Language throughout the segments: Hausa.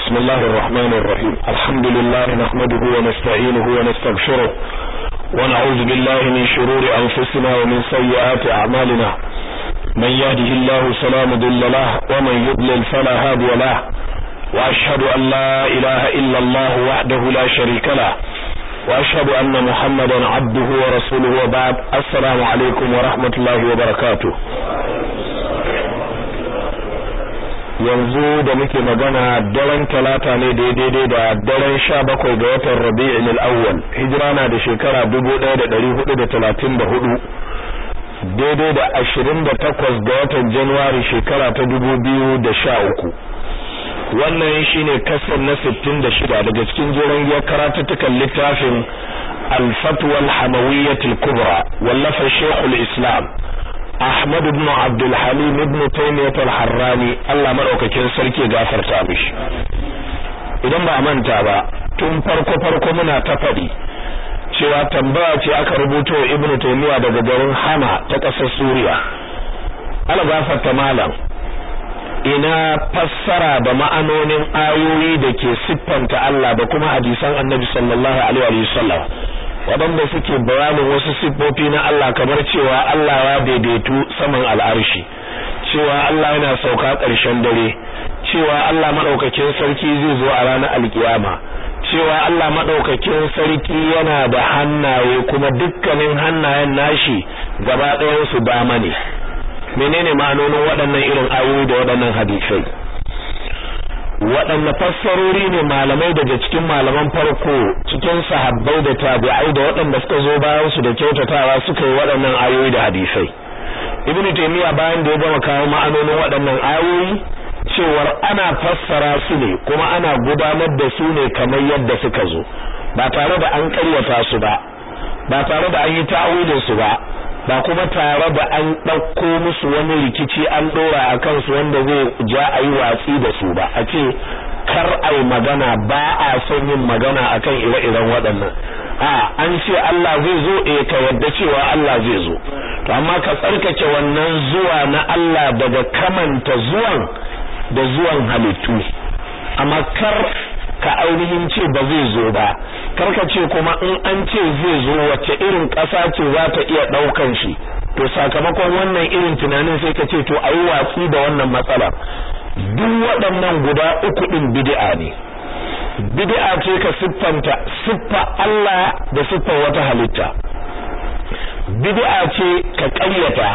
بسم الله الرحمن الرحيم الحمد لله نحمده ونستعينه ونستغفره ونعوذ بالله من شرور أنفسنا ومن سيئات أعمالنا من يهده الله فلا مضل له ومن يضلل فلا هادي له وأشهد أن لا إله إلا الله وحده لا شريك له وأشهد أن محمدا عبده ورسوله وبعد السلام عليكم ورحمة الله وبركاته yanzu da muke magana daren talata ne daidai da daren sha bakwai ga watan rabi'in al'awwal hijira na da shekara dubu ɗaya da ɗari hudu da talatin da hudu daidai da ashirin da takwas ga watan januwari shekara ta dubu biyu da sha uku wannan shine kasar na sittin da shida daga cikin jeren giyar karatuttukan littafin al-fatwa hamawiyyatul kubra wallafa shekul islam Ahmad ibn Abdul Halim ibn Taymiyyah al-Harrani Allah madaukakin sarki gafarta mishi idan ba manta ba tun farko farko muna ta fadi cewa tambaya ce aka rubuto Ibn Taymiyyah daga garin Hama ta ƙasar Suriya Allah gafarta malam ina fassara da ma'anonin ayoyi da ke siffanta Allah da kuma hadisan Annabi sallallahu alaihi wasallam waɗanda suke bayanin wasu siffofi na Allah kamar cewa Allah ya daidaitu saman al'arshi cewa Allah yana sauka ƙarshen dare cewa Allah madaukakin sarki zai zo a ranar alkiyama cewa Allah madaukakin sarki yana da hannaye kuma dukkanin hannayen nashi gaba ɗayan su dama ne menene ma'anonin waɗannan irin ayoyi da waɗannan hadisai waɗanne fassarori ne malamai daga cikin malaman farko cikin sahabbai da tabi'ai da waɗanda suka zo bayan su da kyautatawa suka yi waɗannan ayoyi da hadisai ibnu taymiya bayan da ya gama kawo ma'anonin waɗannan ayoyi cewar ana fassara su ne kuma ana gudanar da su ne kamar yadda suka zo ba tare da an ƙaryata su ba ba tare da an yi ta'awilin su ba ba kuma tare da an ɗauko musu wani rikici an ɗora a kansu wanda zai ja a yi watsi da su ba a ce kar a yi magana ba a son yin magana akan ire-iren waɗannan a an ce Allah zai zo eh ka yadda cewa Allah zai zo to amma ka tsarkake wannan zuwa na Allah daga kamanta zuwan da zuwan halittu amma kar ka ainihin ce ba zai zo ba karka ce kuma in an ce zai zo wacce irin ƙasa ce za ta iya ɗaukan shi to sakamakon wannan irin tunanin sai ka ce to ayi watsi da wannan matsalar duk waɗannan guda uku ɗin bid'a ne bid'a ce ka siffanta siffa Allah da siffar wata halitta bid'a ce ka ƙaryata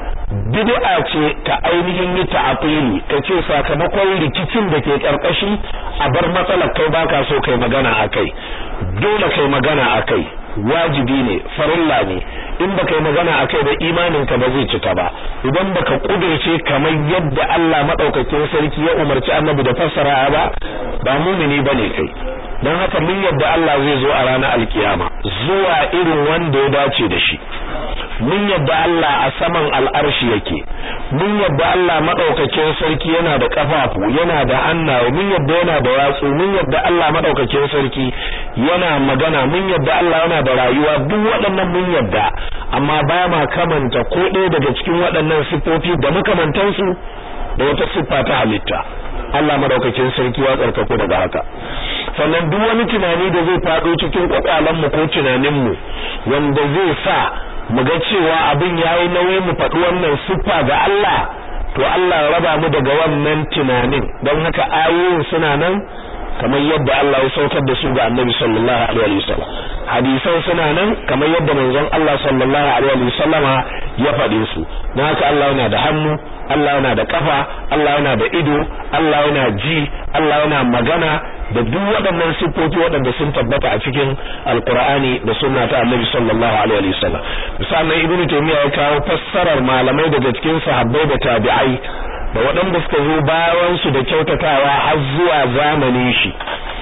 bid'a ce ka ainihin yi ta'atili ka ce sakamakon rikicin da ke karkashi a bar matsalar kai baka so kai magana akai dole kai magana akai wajibi ne farilla ne in baka yi magana akai da imanin ka ba zai cika ba idan baka kudirce kamar yadda Allah madaukakin sarki ya umarci annabi da fassara ba ba mumini bane kai dan haka mun yadda Allah zai zo a ranar alkiyama zuwa irin wanda ya dace da shi mun yadda Allah a saman al'arshi yake mun yadda Allah madaukakin sarki yana da kafafu yana da hannaye mun yadda yana da yatsu mun yadda Allah madaukakin sarki yana magana mun yadda Allah yana da rayuwa duk waɗannan mun yadda amma ba ma kamanta ko ɗaya daga cikin waɗannan siffofi da makamantansu da wata siffa ta halitta Allah madaukakin sarki ya tsarkako daga haka sannan duk wani tunani da zai faɗo cikin kwakwalan mu ko tunanin mu wanda zai sa mu ga cewa abin yayi nauyi mu faɗi wannan siffa ga Allah to Allah ya raba mu daga wannan tunanin don haka ayoyin suna nan kamar yadda Allah ya saukar da su ga Annabi sallallahu alaihi wasallam hadisan suna nan kamar yadda manzon Allah sallallahu alaihi wasallama ya faɗe su don haka Allah yana da hannu Allah yana da kafa Allah yana da ido Allah yana ji Allah yana magana da duk waɗannan siffofi waɗanda sun tabbata a cikin alkur'ani da sunna ta annabi sallallahu alaihi wasallam misalan ibnu taymiya ya kawo fassarar malamai daga cikin sahabbai da tabi'ai da waɗanda suka zo bayan su da kyautatawa har zuwa zamanin shi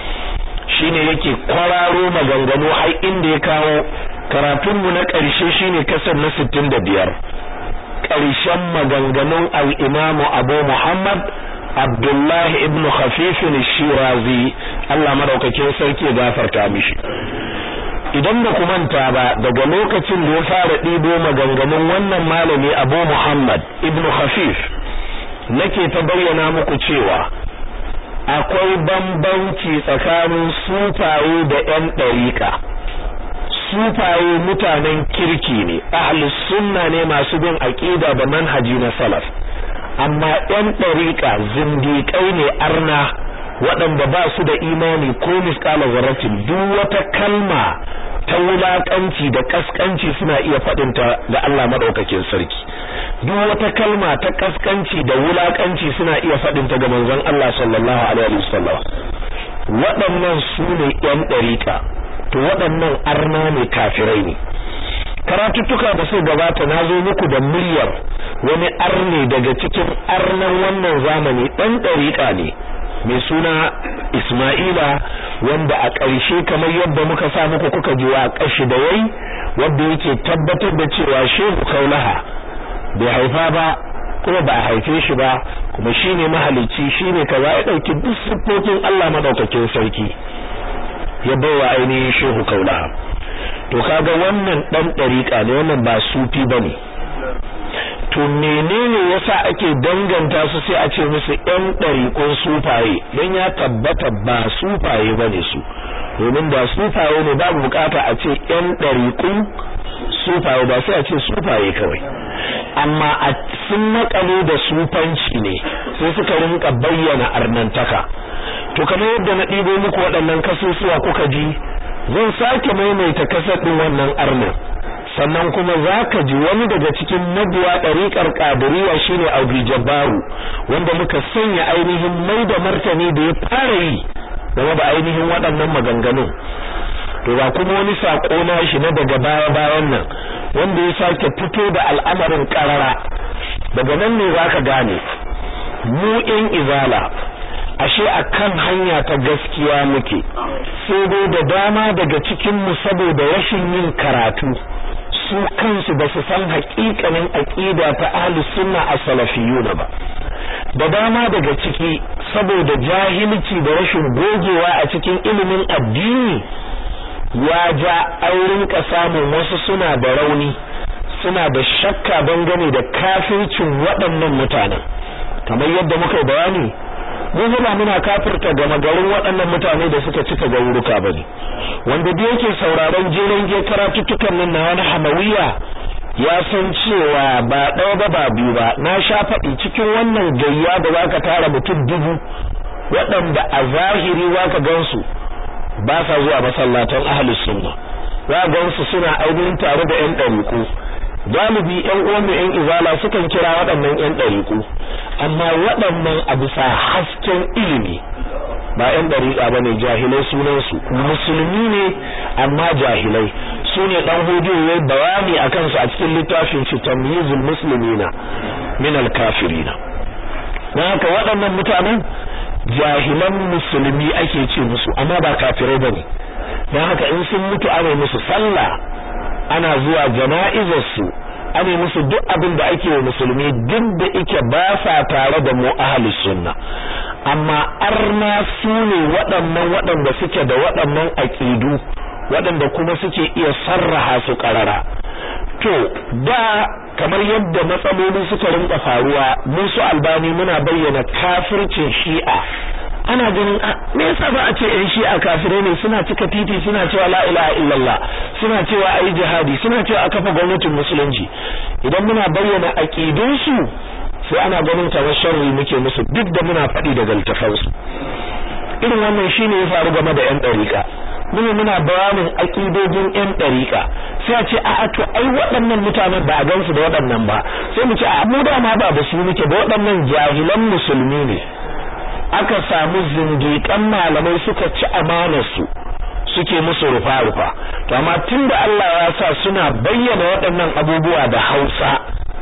shine yake kwararo maganganu har inda ya kawo karatunmu na ƙarshe shine kasar na 65 ƙarshen maganganun al-imamu Abu Muhammad Abdullahi ibn Khafif shirazi Allah madaukakin sarki ya gafarta mishi idan ba ku manta ba daga lokacin da ya fara ɗibo maganganun wannan malami Abu Muhammad ibn Khafif nake ta bayyana muku cewa akwai bambanci tsakanin sufaye da ƴan ɗariƙa sufaye mutanen kirki ne ahlus sunna ne masu bin aqida da manhaji na salaf amma ƴan ɗariƙa zindiƙai ne arna waɗanda ba su da imani ko misƙala zarratin duk wata kalma ta wulaƙanci da ƙasƙanci suna iya faɗinta ga Allah maɗaukakin sarki duk wata kalma ta ƙasƙanci da wulaƙanci suna iya faɗinta ga manzon Allah sallallahu alaihi wasallam waɗannan su ne ƴan ɗariƙa to waɗannan arna ne kafirai ne karatuttuka da suka gabata na zo muku da muryar wani arne daga cikin arnan wannan zamani ɗan ɗariƙa ne mai suna Ismaila wanda a ƙarshe kamar yadda muka sa muku kuka ji wa ƙashi da wai wanda yake tabbatar da cewa Shehu Kaulaha bai haifa ba kuma ba a haife shi ba kuma shine mahalicci shine kaza ya dauki duk siffofin Allah madaukakin sarki ya baiwa ainihin Shehu Kaulaha to kaga wannan dan dariƙa ne wannan ba sufi bane to menene yasa ake danganta su sai a ce musu ɗan ɗariƙun sufaye don ya tabbata ba sufaye bane su domin da sufaye ne babu bukata a ce ɗan ɗariƙun sufaye ba sai a ce sufaye kawai amma a sun makale da sufanci ne sai suka rinka bayyana arnantaka to kamar yadda na ɗibo muku waɗannan kasusuwa kuka ji zan sake maimaita kasar ɗin wannan arnan sannan kuma zaka ji wani daga cikin mabiya ɗariƙar ƙadiriya shine Abu Jabbaru wanda muka sanya ainihin mai da martani da ya fara yi game da ainihin waɗannan maganganun to ga kuma wani sako na shi na daga baya bayan nan wanda ya sake fito da al'amarin karara daga nan ne zaka gane mu in izala ashe akan hanya ta gaskiya muke sai dai da dama daga cikin mu saboda rashin yin karatu su kansu ba su san haƙiƙanin aƙida ta ahlus sunna as-salafiyuna ba da dama daga ciki saboda jahilci da rashin gogewa a cikin ilimin addini ya ja aurin ka samun wasu suna da rauni suna da shakka dangane da kafircin waɗannan mutanen kamar yadda muka bayani mun ba muna kafirta gama garin waɗannan mutane da suka cika gauruka bane wanda da yake sauraron jeren ge karatuttukan nan na wani hamawiya ya san cewa ba ɗaya ba ba biyu ba na sha faɗi cikin wannan gayya da zaka tara mutum dubu waɗanda a zahiri zaka gansu ba sa zuwa masallatan ahlus sunna za gansu suna ainihin tare da ƴan ɗariƙu galibi ƴan uwan mu ƴan izala sukan kira waɗannan ƴan ɗariƙu amma waɗannan a bisa hasken ilimi ba ƴan ɗariƙa bane jahilai sunan su musulmi ne amma jahilai su ne dan hudu yayi bayani akan su a cikin littafin shi tamyizul muslimina min al kafirina dan haka waɗannan mutanen jahilan musulmi ake ce musu amma ba kafirai bane dan haka in sun mutu ana musu sallah ana zuwa jana'izar su ana musu duk abin da ake wa musulmi duk da ike ba sa tare da mu ahlus sunna amma arna su ne waɗannan waɗanda suke da waɗannan aqidu waɗanda kuma suke iya sarraha su ƙarara to da kamar yadda matsaloli suka rinka faruwa mun su albani muna bayyana kafircin shi'a ana ganin me yasa ba a ce yan shi'a kafirai ne suna cika titi suna cewa la ilaha illallah suna cewa ayi jihadi suna cewa a kafa gwamnatin musulunci idan muna bayyana aqidun su sai ana ganin kamar sharri muke musu duk da muna faɗi daga littafansu irin wannan shine ya faru game da yan ɗariƙa muna muna bayanin akidojin yan ɗariƙa sai a ce a to ai waɗannan mutanen ba a gansu da waɗannan ba sai mu ce a mu da ma ba da su muke da waɗannan jahilan musulmi ne aka samu zindiƙan malamai suka ci amanar su suke musu rufa rufa to amma tunda Allah ya sa suna bayyana waɗannan abubuwa da Hausa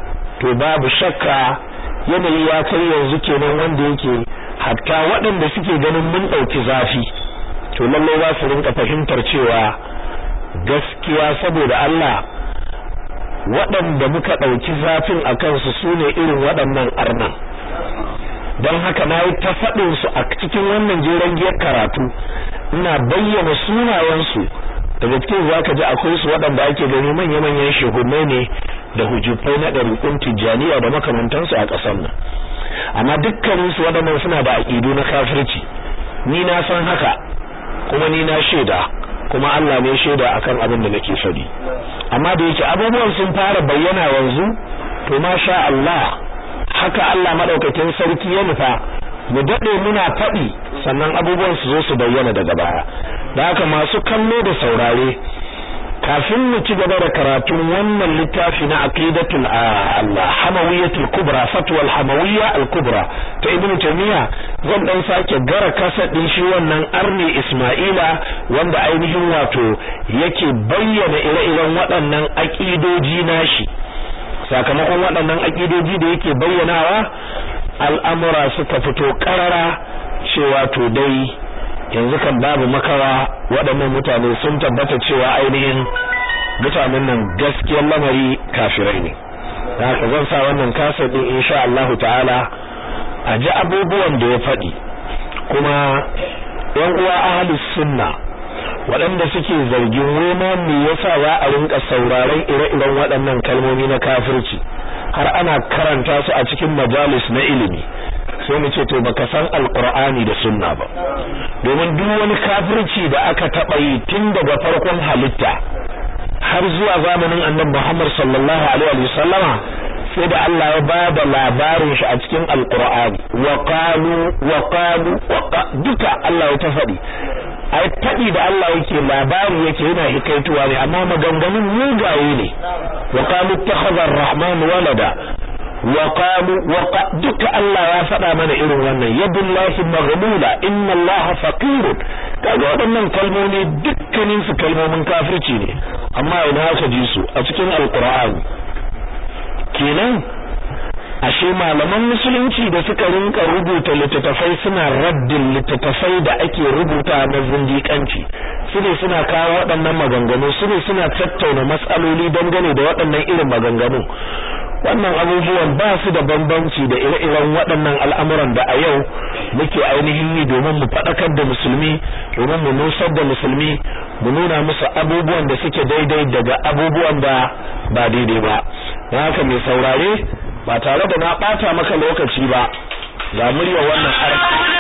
to babu shakka yanayi ya kai yanzu kenan wanda yake hatta waɗanda suke ganin mun ɗauki zafi to lalle za su rinka fahimtar cewa gaskiya saboda Allah waɗanda muka ɗauki zafin a kansu su ne irin waɗannan arnan don haka na yi ta faɗin su a cikin wannan jeren giyar karatu ina bayyana sunayensu daga cikin za ka ji akwai su waɗanda ake gani manya-manyan shehunai ne da hujjufai na ɗariƙun tijjaniya da makamantansu a ƙasar nan amma dukkaninsu waɗannan suna da aƙidu na kafirci ni na san haka kuma ni na shaida kuma Allah ne shaida akan abin da nake faɗi amma da yake abubuwan sun fara bayyana yanzu to masha Allah haka Allah madaukakin sarki ya nufa mu dade muna faɗi sannan abubuwan su zo su bayyana daga baya da haka masu kallo da saurare kafin mu ci gaba da karatun wannan littafi na aqidatul Allah hamawiyatul kubra fatwa al hamawiyya al kubra ta ibnu taymiya zan dan sake gara kasadin shi wannan arni isma'ila wanda ainihin wato yake bayyana ire-iren waɗannan aqidoji nashi sakamakon waɗannan aqidoji da yake bayyanawa al'amura suka fito karara cewa to dai yanzu kan babu makawa waɗannan mutane sun tabbata cewa ainihin mutanen nan gaskiyar lamari kafirai ne haka zan sa wannan kasar din insha Allah ta'ala a ji abubuwan da ya faɗi kuma yan uwa ahlus sunna waɗanda suke zargin roma me yasa za a rinka sauraron ire-iren waɗannan kalmomi na kafirci har ana karanta su a cikin majalis na ilimi sai mu ce to baka san alqur'ani da sunna ba domin duk wani kafirci da aka taba yi tun daga farkon halitta har zuwa zamanin annabi Muhammad sallallahu alaihi wa sallama sai da Allah ya bada labarin shi a cikin alqur'ani wa qalu wa qalu duka Allah ya ta faɗi ai faɗi da Allah yake labari yake yana hikaituwa ne amma maganganun mugaye ne wa qalu ittakhadha ar-rahman walada wa qalu wa duka Allah ya faɗa mana irin wannan yadullahi maghlula inna allaha faqirun kaga waɗannan kalmomi dukkanin su kalmomin kafirci ne amma ina aka ji su a cikin alqur'ani kenan ashe malaman musulunci da suka rinka rubuta littattafai suna raddin littattafai da ake rubuta na zindiƙanci su ne suna kawo waɗannan maganganu su ne suna tattauna matsaloli dangane da waɗannan irin maganganu wannan abubuwan ba su da bambanci da ire-iren waɗannan al'amuran da a yau muke ainihin yi domin mu faɗakar da musulmi domin mu nusar da musulmi mu nuna musu abubuwan da suke daidai daga abubuwan da ba daidai ba don haka mai saurare ba tare da na ɓata maka lokaci ba ga murya wannan arziki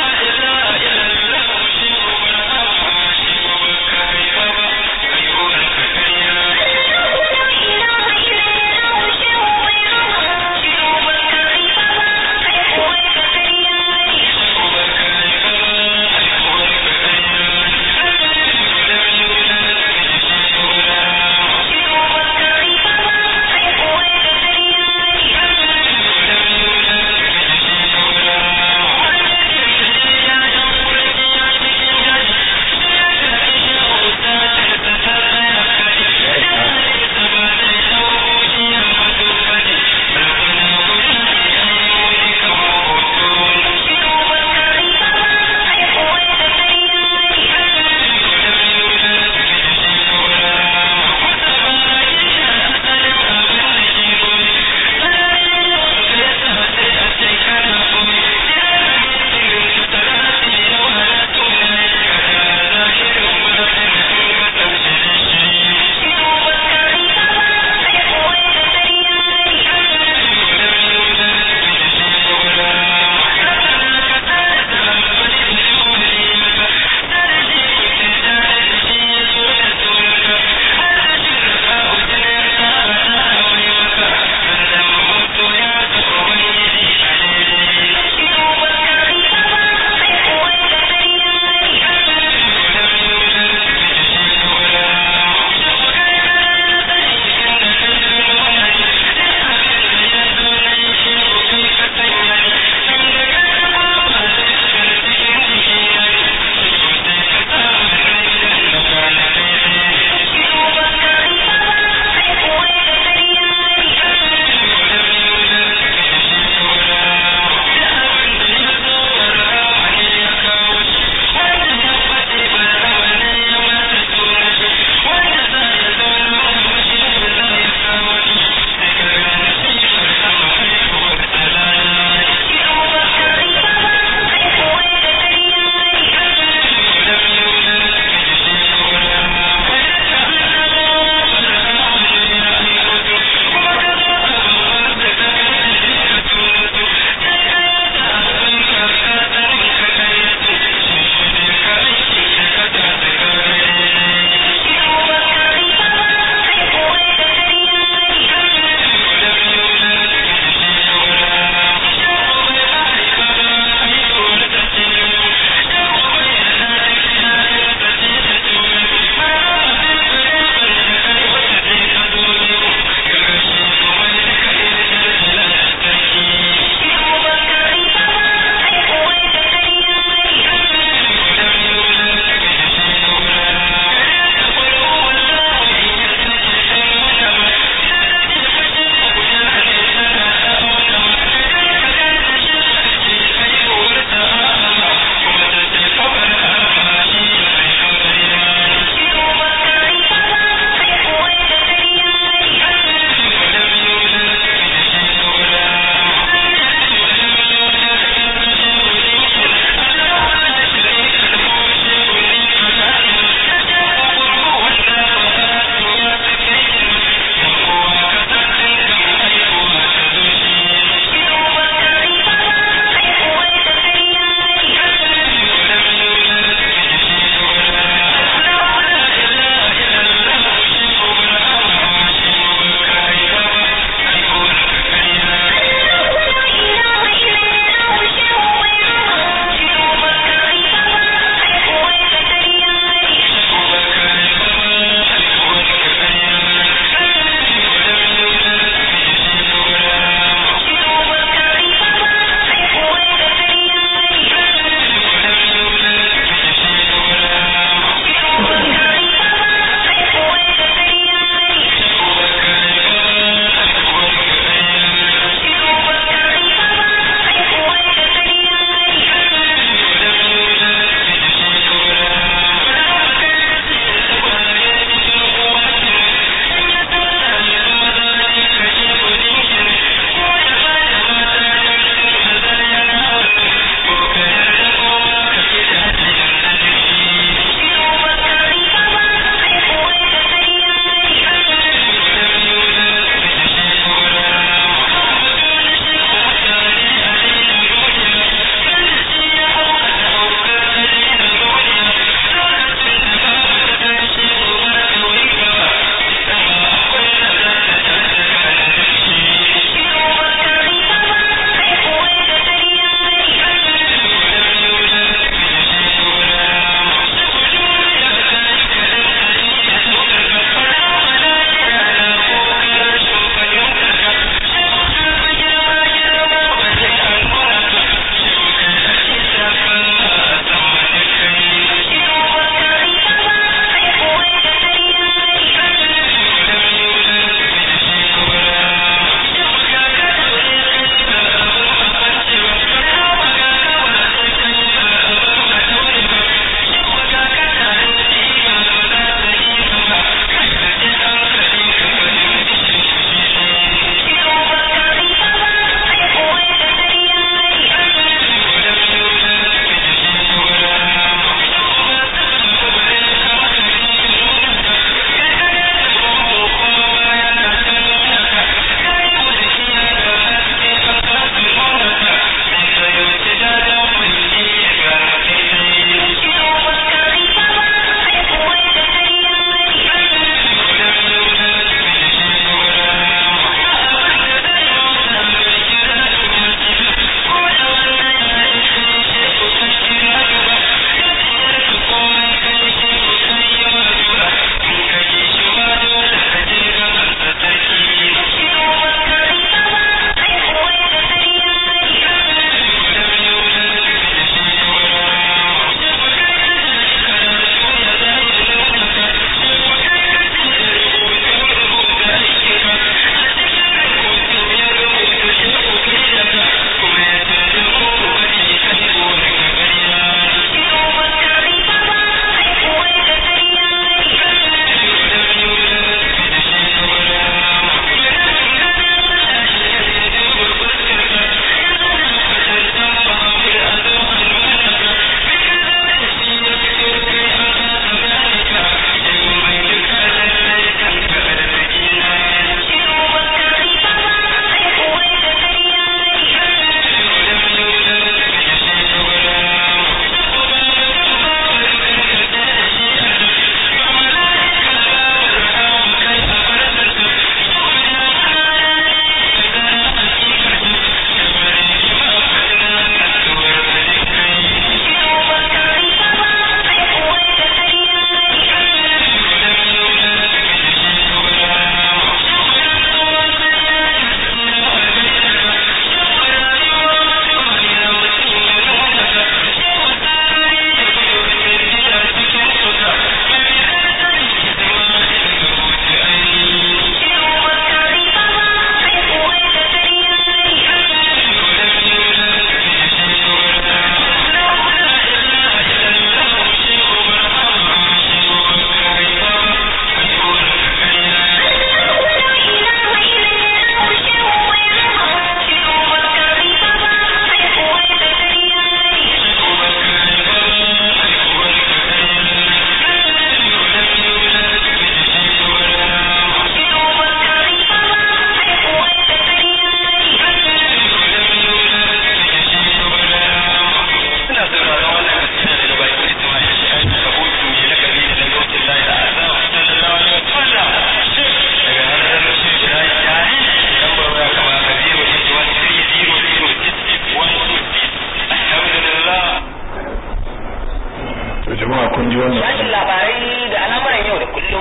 jama'a kun ji wannan Sashin labarai da al'amuran yau da kullum.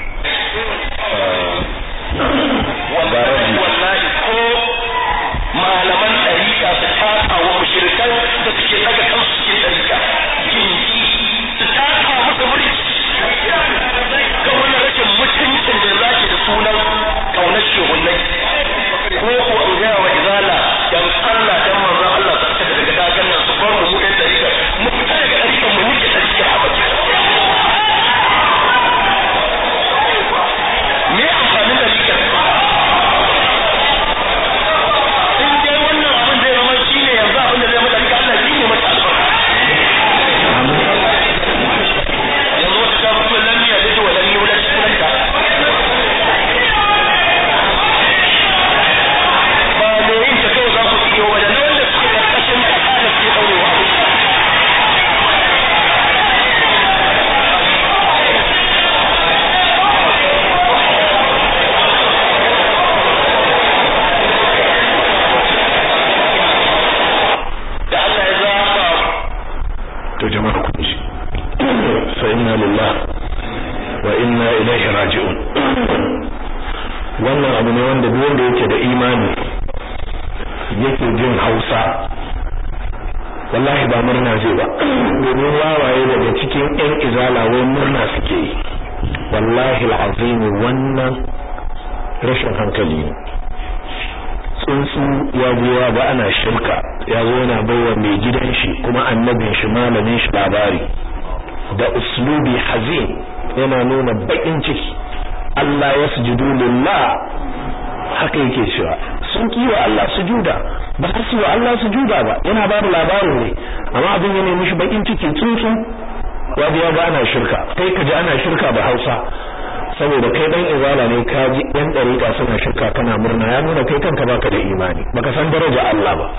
Wallahi. Wallahi ko malaman ɗarika su taka wa mushrikan da suke daga kansu cikin ɗarika. Su taka musu mulki. Ga wannan rashin mutuncin da zaki da sunan kaunar shehunnai. Ko ko in gaya wa izala dan Allah dan manzon Allah su fita daga dagan nan su bar mu mu ɗan ɗarika. Mu fita daga ɗarikan mu nike ɗarika a baki. Me amfanin ɗarikar? in dai wannan abin zai zama shi ne yanzu abin da zai mata rika Allah shi ne mata albarka yanzu wata ta fito lam ya dace wa lam yulad sunanta ba me yin ta kawai za ku iyo wa da wanda suke karkashin kasa da suke ɗaurewa abu da Allah ya zaba to jama'a kun ji fa inna lillahi wa inna ilaihi raji'un wannan abu ne wanda duk wanda yake da imani yake jin Hausa wallahi ba murna zai ba domin wawaye daga cikin ƴan izala wai murna suke yi wallahi al'azim wannan rashin hankali ne tsuntsu ya je ya ga ana shirka ya zo yana baiwa mai gidan shi kuma annabin shi malamin shi labari da uslubi hazin yana nuna bakin ciki Allah ya sujudu lillah haka yake cewa sun kiwa Allah sujuda ba su wa Allah sujuda ba yana ba da labarin ne amma abin ya nemi shi bakin ciki tsuntsu ya ya ga ana shirka kai ka ji ana shirka da Hausa saboda kai dan izala ne ka ji yan dariƙa suna shirka kana murna ya nuna kai kanka baka da imani baka san daraja Allah ba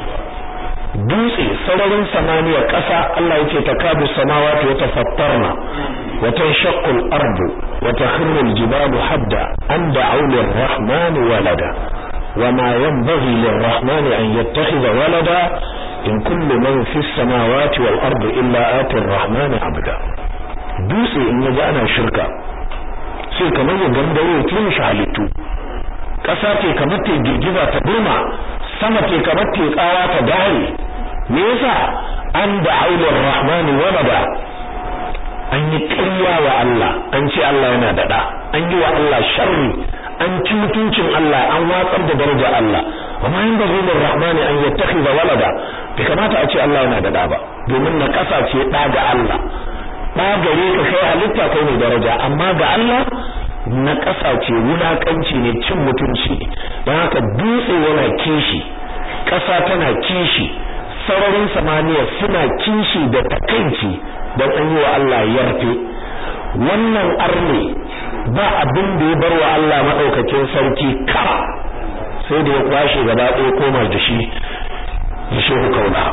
dutse sararin samaniya ƙasa Allah yake takadu samawati wa tafattarna wa tanshaqqu al-ardu wa takhirru al-jibalu hadda an da'u lir-rahmani walada وما ينبغي للرحمن أن يتخذ ولدا إن كل من في السماوات والأرض إلا آتي الرحمن عبدا دوسي إن يجانا شركا sai kamar ya gangaro ya tuni shi halittu ƙasa ce kamar ta girgiza ta burma sama ce kamar ta tsawa ta dare me yasa an da aulur rahmani walada an yi ƙarya wa Allah an ce Allah yana da ɗa an yi wa Allah sharri an ci mutuncin Allah an watsar da daraja Allah wa ma yin bazilin rahmani an yattakhidha walada bai kamata a ce Allah yana da ɗa ba domin na ƙasa ce ɗa ga Allah ɗa gare ka kai halitta kai ne daraja amma ga Allah na ƙasa ce wulaƙanci ne cin mutunci ne don haka dutse yana kishi ƙasa tana kishi sararin samaniya suna kishi da takaici don an yi wa Allah yarfe wannan arne ba abin da ya bar wa Allah maɗaukakin sarki ka sai da ya kwashe gaba ɗaya koma da shi da shehu kauna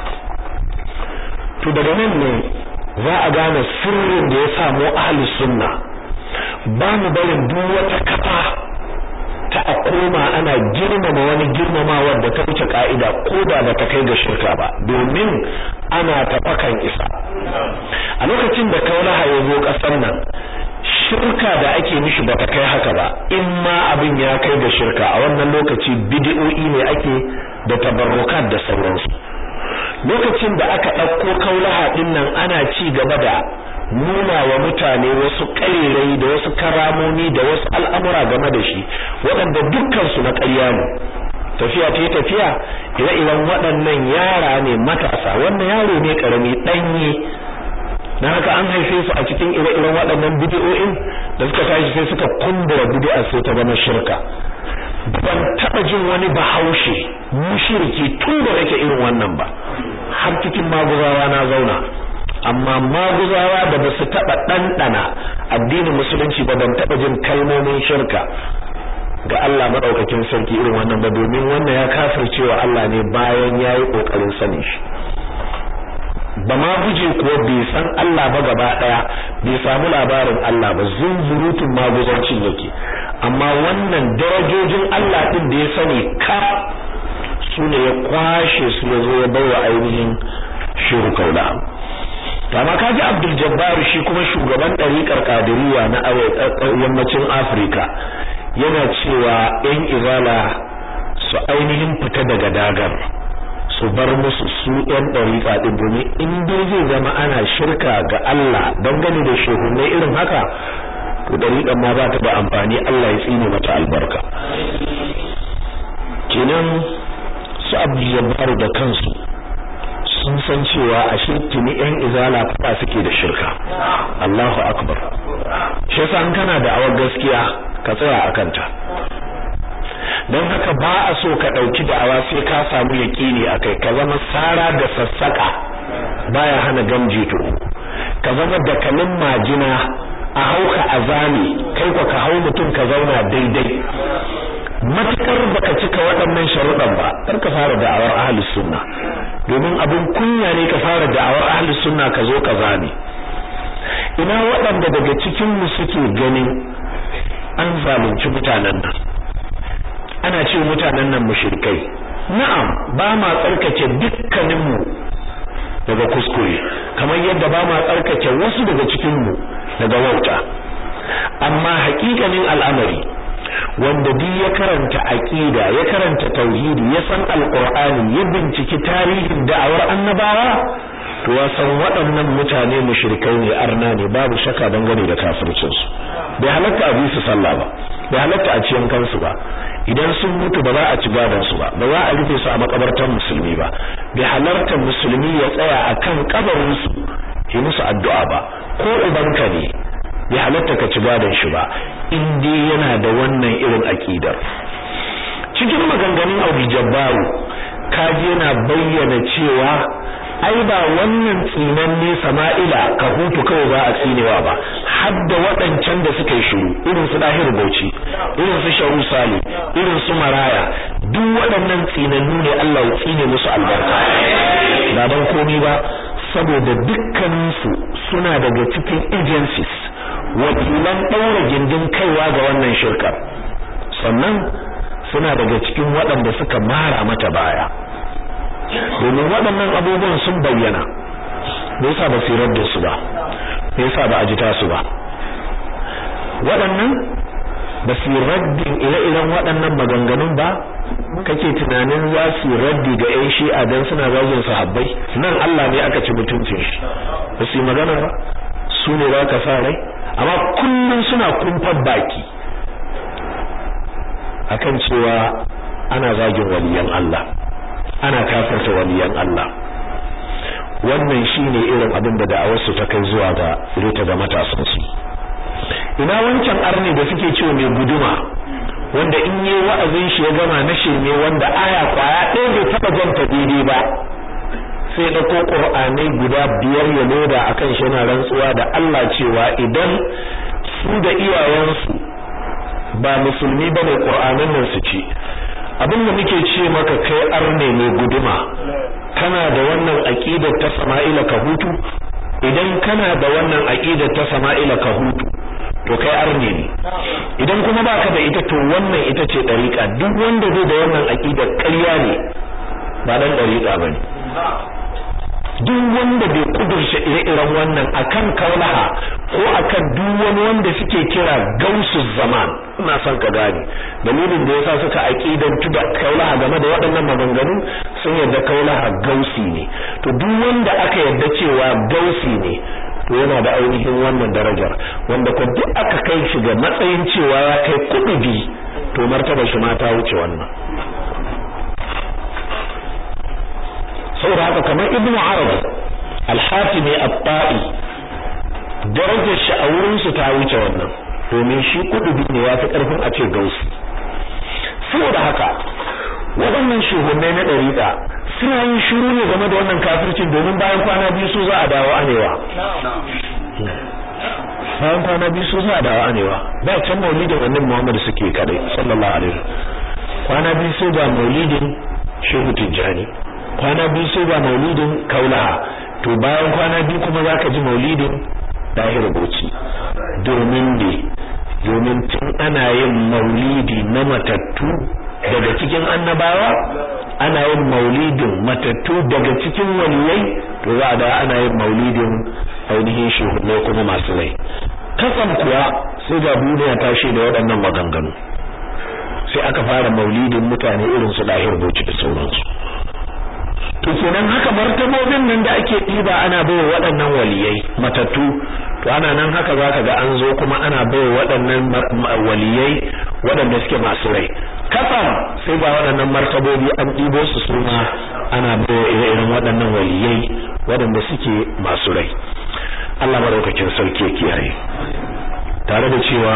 to daga nan ne za a gane sirrin da ya samu ahli sunna ba mu barin duk wata kafa ta a koma ana girmama wani girmamawar da ta wuce ka'ida ko da ba ta kai ga shirka ba domin ana tafakan isa a lokacin da kaulaha ya zo ƙasar nan shirka da ake mishi ba ta kai haka ba in ma abin ya kai ga shirka a wannan lokaci bidi'o'i ne ake da tabarrukat da sauransu lokacin da aka ɗauko kaulaha ɗin nan ana ci gaba da nuna wa mutane wasu ƙarirai da wasu karamomi da wasu al'amura game da shi waɗanda dukkansu na ƙarya ne tafiya ta tafiya ire-iren waɗannan yara ne matasa wannan yaro ne ƙarami ɗanye na haka an haife su a cikin ire-iren waɗannan bidiyo'in da suka tashi sai suka kumbura bidi'a sai ta zama shirka ban taɓa jin wani bahaushe mushirki tun da nake irin wannan ba har cikin maguzawa na zauna amma maguzawa da ba su taɓa ɗanɗana addinin musulunci ba ban taɓa jin kalmomin shirka ga Allah maɗaukakin sarki irin wannan ba domin wannan ya kafircewa Allah ne bayan ya yi ƙoƙarin sanin shi ba ma guje kuwa bai san Allah ba gaba ɗaya bai samu labarin Allah ba zunzurutun maguzancin yake amma wannan darajojin Allah ɗin da ya sani ka su ne ya kwashe su ya zo ya bai wa ainihin shiru kaula to amma kaji Abdul Jabbar shi kuma shugaban ɗariƙar Qadiriyya na yammacin Afirka yana cewa ƴan izala su ainihin fita daga dagar su bar musu su ƴan ɗariƙa ɗin domin in dai zai zama ana shirka ga Allah dangane da shehunai irin haka to ɗariƙan ma ba ta da amfani Allah ya tsine mata albarka kenan su Abdul Jabbar da kansu sun san cewa ashe tuni yan izala fada suke da shirka Allahu akbar shi yasa kana da awar gaskiya ka tsaya akan ta dan haka ba a so ka dauki da'awa sai ka samu yaqini akai ka zama sara da sassaka baya hana gamji to ka zama da kalin majina a hauka azami kai ko ka hau mutum ka zauna daidai matukar baka cika waɗannan sharuɗan ba kar ka fara da'awar ahlus sunna domin abin kunya ne ka fara da'awar ahlus sunna ka zo ka zame ina waɗanda daga cikin mu suke ganin an zalunci mutanen nan ana ce mutanen nan mushrikai na'am ba ma tsarkake dukkanin mu daga kuskure kamar yadda ba ma tsarkake wasu daga cikin mu daga wauta amma haƙiƙanin al'amari wanda duk ya karanta aqida ya karanta tauhidi ya san alqur'ani ya binciki tarihin da'awar annabawa to ya san waɗannan mutane mushrikai ne arna ne babu shakka dangane da kafircin su bai halatta a bi su sallah ba bai halatta a ciyan kansu ba idan sun mutu ba za a ci gadon su ba ba za a rufe su a makabartar musulmi ba bai halarta musulmi ya tsaya akan kabarin su yi musu addu'a ba ko ubanka ne bai halatta ka ci gadon shi ba in dai yana da wannan irin akidar cikin maganganun Abu Jabbaru kaji yana bayyana cewa ai ba wannan tsinanne Sama'ila ka hutu kawai ba a tsinewa ba har da waɗancan da suka yi shiru irin su Dahir Bauchi irin su Sharu Sali irin su Maraya duk waɗannan tsinannu ne Allah ya tsine musu albarka ba dan komai ba saboda dukkaninsu suna daga cikin agencies wakilan ɗaura gindin kaiwa ga wannan shirkar sannan suna daga cikin waɗanda suka mara mata baya domin waɗannan abubuwan sun bayyana me yasa ba su da su ba me yasa ba a jita su ba waɗannan ba su raddin ire-iren waɗannan maganganun ba kake tunanin za su raddi ga ƴan shi'a dan suna zagin sahabbai nan Allah ne aka ci mutuncin shi ba su yi magana ba su ne za ka sa rai amma kullum suna kumfar baki akan cewa ana zagin waliyan Allah ana kafarta waliyan Allah wannan shine irin abin da da'awarsu ta kai zuwa ga reta ga matasansu ina wancan arne da suke cewa mai guduma wanda in yi wa'azin shi ya gama na shirme wanda aya kwaya ɗaya bai taɓa janta daidai ba sai ɗauko ƙur'anai guda biyar ya loda akan shi yana rantsuwa da Allah cewa idan su da iyayensu ba musulmi ba ne ƙur'anan nan su ci abin da muke ce maka kai arne mai guduma kana da wannan aqidar ta sama'ila ka hutu idan kana da wannan aqidar ta sama'ila ka hutu to kai arne ne idan kuma baka da ita to wannan ita ce dariqa duk wanda zai da wannan aqidar ƙarya ne ba dan dariqa bane duk wanda bai kudurce ire-iren wannan akan kaulaha ko akan duk wani wanda suke kira gausu zaman ina son ka gane dalilin da yasa suka aqidantu da kaulaha game da waɗannan maganganu sun yarda kaulaha gausi ne to duk wanda aka yarda cewa gausi ne to yana da ainihin wannan darajar wanda ko duk aka kai shi ga matsayin cewa ya kai kudubi to martaba shi ma ta wuce wannan saboda haka kamar ibnu arabi al-hatimi at-ta'i darajar shi a wurin su ta wuce wannan domin shi kudubi ne ya fi karfin a ce gausi saboda haka waɗannan shugabanni na ɗariƙa suna yin shiru ne game da wannan kafircin domin bayan kwana biyu su za a dawo anewa bayan kwana biyu su za a dawo anewa da can maulidin annabi Muhammad suke kadai sallallahu alaihi kwana biyu sai ga maulidin Shehu Tijjani kwana biyu sai ga maulidin Kaulaha to bayan kwana biyu kuma zaka ji maulidin Dahir Bauchi domin ne domin tun ana yin maulidi na matattu daga cikin annabawa ana yin maulidin matattu daga cikin waliyai to za a da ana yin maulidin ainihin shehunai kuma masu rai kasan kuwa sai ga duniya ta da waɗannan maganganu sai aka fara maulidin mutane irin su dahir boci da sauransu to kenan haka martabobin nan da ake ɗiba ana baiwa waɗannan waliyai matattu to ana nan haka zaka ga an zo kuma ana baiwa waɗannan waliyai waɗanda suke masu rai kafan sai ga waɗannan martabobi an ɗibo su suna ana baiwa irin waɗannan waliyai waɗanda suke masu rai Allah madaukakin sarki ya kiyaye tare da cewa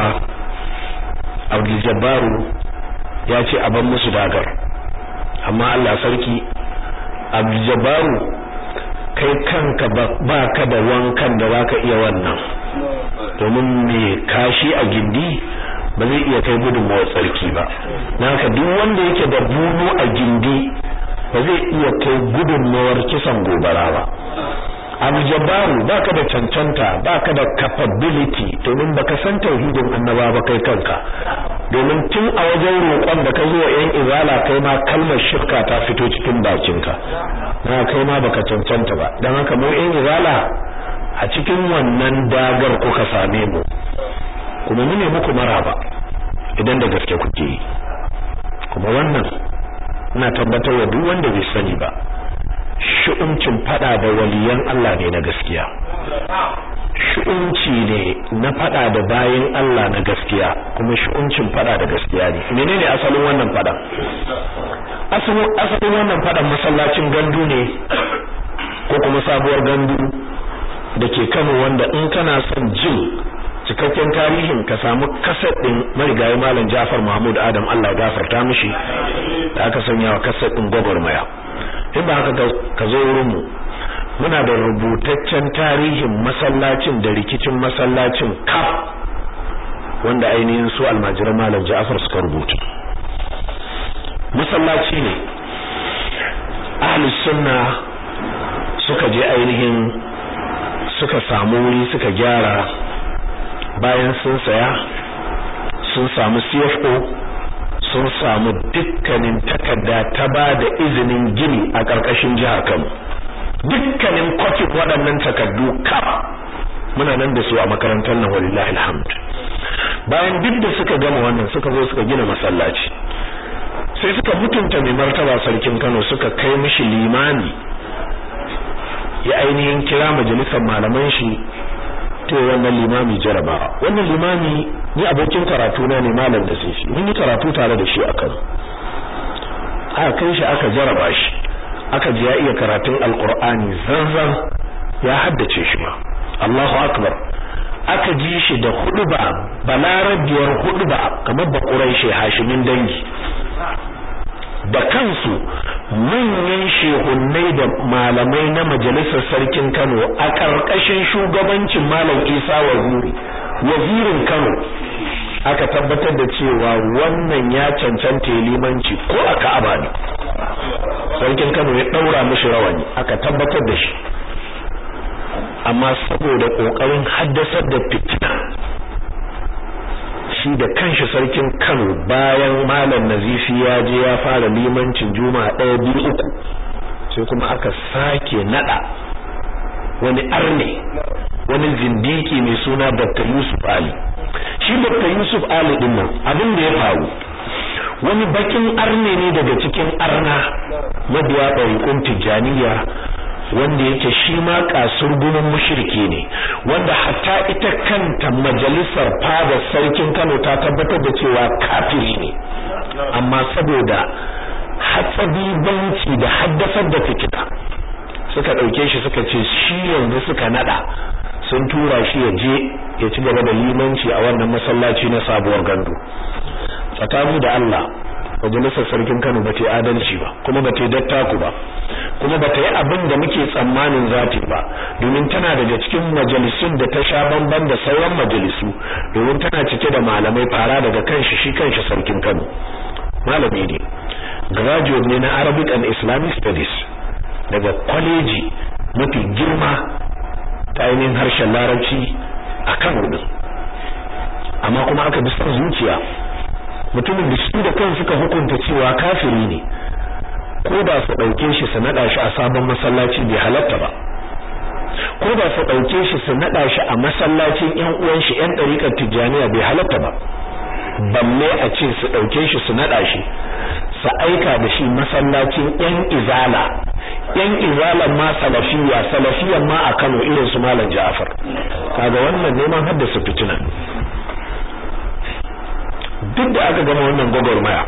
Abdul Jabbaru ya ce a ban musu dagar amma Allah sarki Abdul Jabbaru kai kanka ba ka da wankan da zaka iya wannan domin me kashi a gindi ba zai iya kai gudunmawar tsarki ba naka duk wanda yake da bunu a gindi ba zai iya kai gudunmawar kisan gobara ba abu jabbaru baka da cancanta baka da capability domin baka san tauhidin annaba ba kai kanka domin tun a wajen roƙon da ka zo wa yan izala kai ma kalmar shirka ta fito cikin bakinka na kai ma baka cancanta ba dan haka mu yan izala a cikin wannan dagar kuka same mu kuma mu ne muku maraba idan da gaske kuke yi kuma wannan ina tabbatar wa duk wanda bai sani ba shu'umcin fada da waliyan Allah ne na gaskiya shu'umci ne na fada da bayin Allah na gaskiya kuma shu'umcin fada da gaskiya ne menene asalin wannan fada asalin asalin wannan fadan masallacin gandu ne ko kuma sabuwar gandu da ke Kano wanda in kana son jin cikakken tarihin ka samu kasar din marigayi malam Jafar Mahmud Adam Allah ya gafarta mishi da aka sanya wa kasar din gwagwarmaya in ba haka ka zo wurin mu muna da rubutaccen tarihin masallacin da rikicin masallacin kaf wanda ainihin su almajiran malam Ja'far suka rubuta masallaci ne ahlus sunna suka je ainihin suka samu wuri suka gyara bayan sun saya sun samu CFO sun samu dukkanin takarda ta ba da izinin gini a ƙarƙashin jihar Kano dukkanin kwafin waɗannan takardu kaf muna nan da su a makarantar nan walillahi alhamd bayan duk da suka gama wannan suka zo suka gina masallaci sai suka mutunta mai martaba sarkin Kano suka kai mishi limami ya ainihin kira majalisar malaman shi to wannan limami jarabawa wannan limami ni abokin karatu na ne malam da sai shi mun yi karatu tare da shi a Kano aka kai shi aka jaraba shi aka ji ya iya karatun alqur'ani zanzan ya haddace shi ma Allahu akbar aka ji shi da huduba balarabiyar huduba kamar ba quraishi hashimin dangi da kansu manyan shehunnai da malamai na majalisar sarkin Kano a ƙarƙashin shugabancin Malam Isa Waziri wazirin Kano aka tabbatar da cewa wannan ya cancanta limanci ko a Ka'aba ne sarkin Kano ya daura mishi rawani aka tabbatar da shi amma saboda kokarin haddasar da fitina shi da kanshi sarkin Kano bayan malam Nazifi ya je ya fara limancin juma'a ɗaya biyu uku sai kuma aka sake nada wani arne wani zindiki mai suna Dr. Yusuf Ali shi Dr. Yusuf Ali din nan abin da ya faru wani bakin arne ne daga cikin arna mabiya ɗariƙun tijjaniya wanda yake shi ma kasurgumin mushriki ne wanda hatta ita kanta majalisar fadar sarkin Kano ta tabbatar da cewa kafiri ne amma saboda hatsabibanci da haddasar da fitina suka dauke shi suka ce shi yanzu suka nada sun tura shi ya je ya ci gaba da limanci a wannan masallaci na sabuwar gandu tsakani da Allah majalisar sarkin Kano ba ta yi adalci ba kuma ba ta yi dattaku ba kuma ba ta yi abin da muke tsammanin zati ba domin tana daga cikin majalisun da ta sha bamban da sauran majalisu domin tana cike da malamai fara daga kanshi shi kanshi sarkin Kano malami ne graduate ne na Arabic and Islamic Studies daga kwaleji mafi girma ta ainihin harshen larabci a Kano din amma kuma aka bi son zuciya mutumin da shi da kan suka hukunta cewa kafiri ne ko da su dauke shi su nada shi a sabon masallaci bai halatta ba ko da su ɗauke shi su naɗa shi a masallacin ƴan uwan shi ƴan ɗariƙar tijjaniya bai halatta ba balle a ce su ɗauke shi su naɗa shi su aika da shi masallacin ƴan izala ƴan izalan ma salafiya salafiyan ma a Kano irin su Malam Ja'far kaga wannan neman haddasa fitina duk da aka gama wannan gwagwarmaya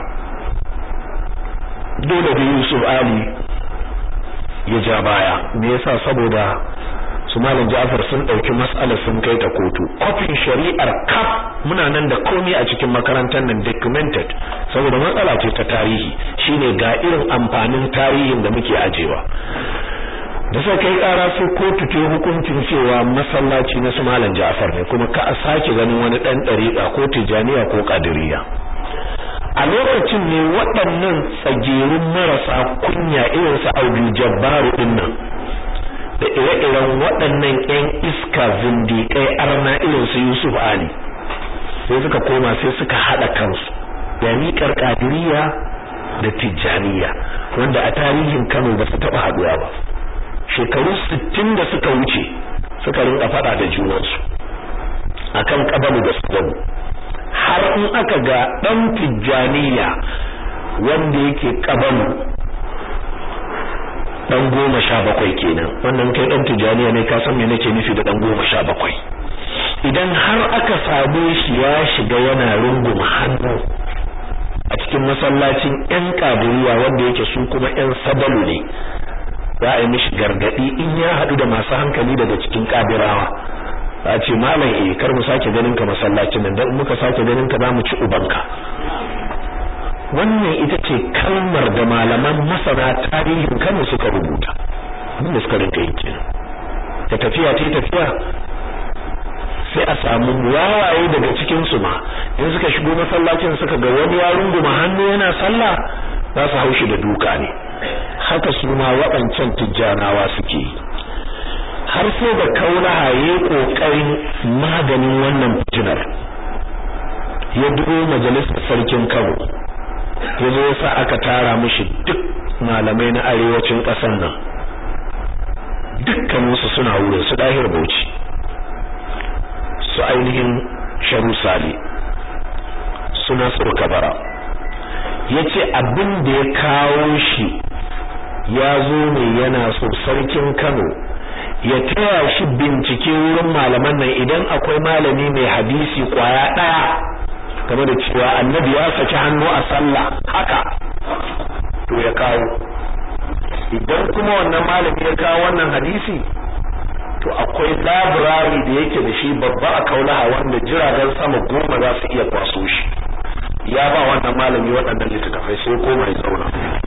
dole da Yusuf Ali ya ja baya me yasa saboda su malam Ja'far sun dauki mas'alar sun kai ta kotu kofin shari'ar kaf muna nan da komai a cikin makarantar nan documented saboda matsala ce ta tarihi shine ga irin amfanin tarihin da muke ajewa da sai kai kara sai kotu ta hukuncin cewa masallaci na su malam Ja'far ne kuma ka a sake ganin wani dan dariƙa ko tijaniya ko qadiriyya a lokacin ne waɗannan tsagerun marasa kunya irin su Audu Jabbaru din nan da ire-iren waɗannan ƴan iska zindiƙai arna irin su Yusuf Ali sai suka koma sai suka haɗa kansu da miƙar ƙadiriya da tijjaniya wanda a tarihin Kano ba su taɓa haɗuwa ba shekaru sittin da suka wuce suka rinka faɗa da junansu akan ƙabalu da su har in aka ga ɗan tijjaniya wanda yake ƙabalu dan goma sha bakwai kenan wannan kai dan tijaniya ne ka san me nake nufi da dan goma sha bakwai idan har aka same shi ya shiga yana rungum hannu a cikin masallacin yan kadiriya wanda yake su kuma yan sabalu ne za a yi mishi gargadi in ya haɗu da masu hankali daga cikin kadirawa a ce malam eh kar mu sake ganin ka masallacin nan dan muka sake ganin ka za mu ci ubanka wannan ita ce kalmar da malaman masana tarihin Kano suka rubuta wanda suka rinka yi kenan da tafiya ta tafiya sai a samu wawaye daga cikin su ma in suka shigo masallacin suka ga wani ya runguma hannu yana sallah za su haushi da duka ne haka su ma waɗancan tijjanawa suke yi har sai da kaulaha ya ƙoƙarin maganin wannan fitinar ya duro majalisar sarkin Kano ya zo yasa aka tara mishi duk malamai na arewacin ƙasar nan dukkaninsu suna wurin su ɗahir bauchi su ainihin sharu sali su nasiru kabara ya ce abin da ya kawo shi ya zo ne yana so sarkin kano ya taya shi bincike wurin malaman nan idan akwai malami mai hadisi kwaya ɗaya game da cewa annabi ya saki hannu a sallah haka to ya kawo idan kuma wannan malami ya kawo wannan hadisi to akwai labirari da yake da shi babba a kaulaha wanda jiragen sama goma za su iya kwaso shi ya ba wannan malami waɗannan littattafai sai koma ya zauna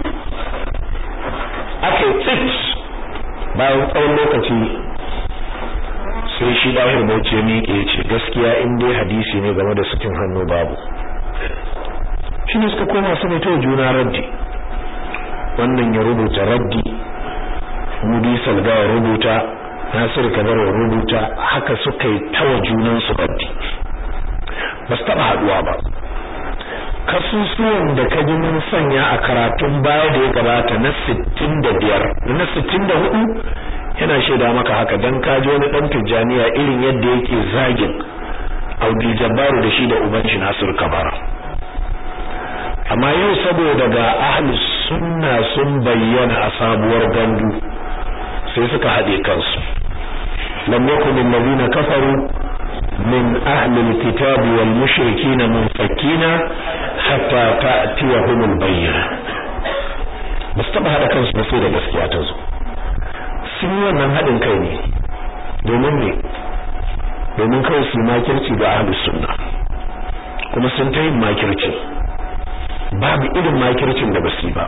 aka yi tsit bayan tsawon lokaci sai shi dahir bauchi ya miƙe ya ce gaskiya in dai hadisi ne game da sakin hannu babu shi ne suka koma su ta juna raddi wannan ya rubuta raddi mudi salga ya rubuta nasir kabar ya rubuta haka suka yi tawa junan su raddi ba su taɓa haɗuwa ba kasusuwan da ka ji mun sanya a karatun baya da ya gabata na sittin da biyar da na sittin da hudu yana shaida maka haka dan ka ji wani dan tijjaniya irin yadda yake zagin Audi Jabbaru da shi da uban shi Nasir Kabara amma yau saboda ga ahlus sunna sun bayyana a sabuwar gandu sai suka haɗe kansu lam yakun alladhina kafaru min ahli alkitabi wal mushrikina munfakina hatta ta'tiyahum albayyina ba su taɓa haɗa kansu ba sai da gaskiya ta zo sun yi wannan haɗin kai ne domin ne domin kawai su makirci ga ahlus sunna kuma sun ta yin makirci babu irin makircin da basu ba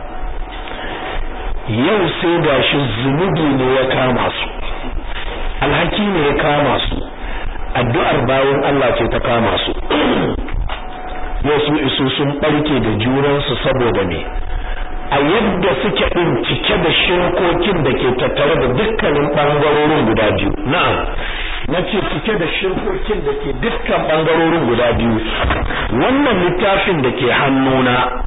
yau sai da shi zunubi ne ya kama su alhaki ne ya kama su addu'ar bayan Allah ce ta kama su yau su isu sun barke da juransu saboda ne a yadda suke din cike da shirkokin da ke tattare da dukkanin bangarorin guda biyu na'am nace cike da shirkokin da ke dukkan bangarorin guda biyu wannan littafin da ke hannuna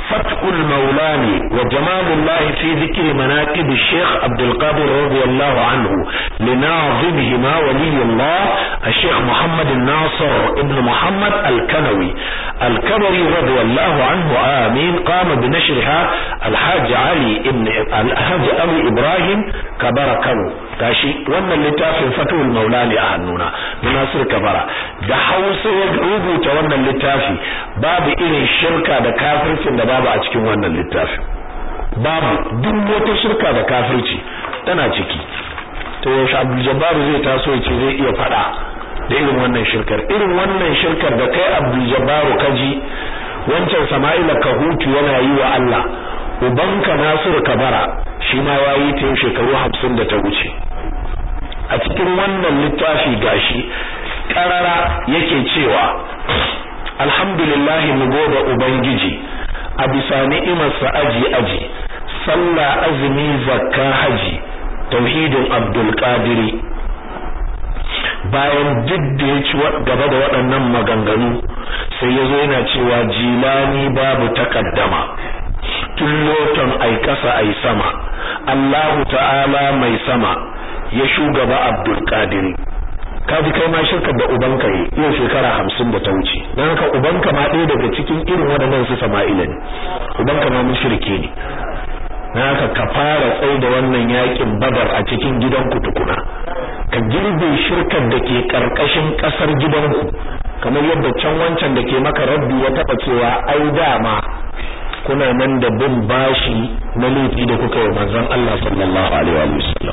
فتح المولاني وجمال الله في ذكر مناقب الشيخ عبد القادر رضي الله عنه لناظمهما ولي الله الشيخ محمد الناصر ابن محمد الكنوي الكبري رضي الله عنه آمين قام بنشرها الحاج علي ابن الحاج أبي إبراهيم كبر كنو tashi wannan littafin fatul maulani a hannuna nasir kabara da hausa ya rubuta wannan littafi babu irin shirka da kafircin da babu a cikin wannan littafi babu duk wata shirka da kafirci tana ciki to yaushe abdul jabbar zai taso ya ce zai iya fada da irin wannan shirkar irin wannan shirkar da kai abdul jabbar kaji wancan sama'ila kahutu yana yi wa Allah ubanka nasir kabara shi ma yayi ta shekaru 50 da ta wuce a cikin wannan littafi gashi karara yake cewa alhamdulillah mu gode ubangiji a bisa ni'imarsa aji aji sallah azumi zakka haji tauhidin abdul qadiri bayan duk da ya ci gaba da waɗannan maganganu sai ya zo yana cewa jilani babu takaddama tun loton ai kasa ai sama Allahu ta'ala mai sama ya shugaba Abdul Qadir kaji kai ma shirka da ubanka yi yau shekara hamsin da ta wuce don haka ubanka ma ɗaya daga cikin irin waɗannan su Sama'ila ne ubanka ma mushrike ne don haka ka fara tsai da wannan yakin Badar a cikin gidanku tukuna ka girbe shirkar da ke karkashin ƙasar gidanku kamar yadda can wancan da ke maka rabbi ya taɓa cewa ai dama kuna nan da bin bashi na laifi da kuka yi manzon Allah sallallahu alaihi wa sallam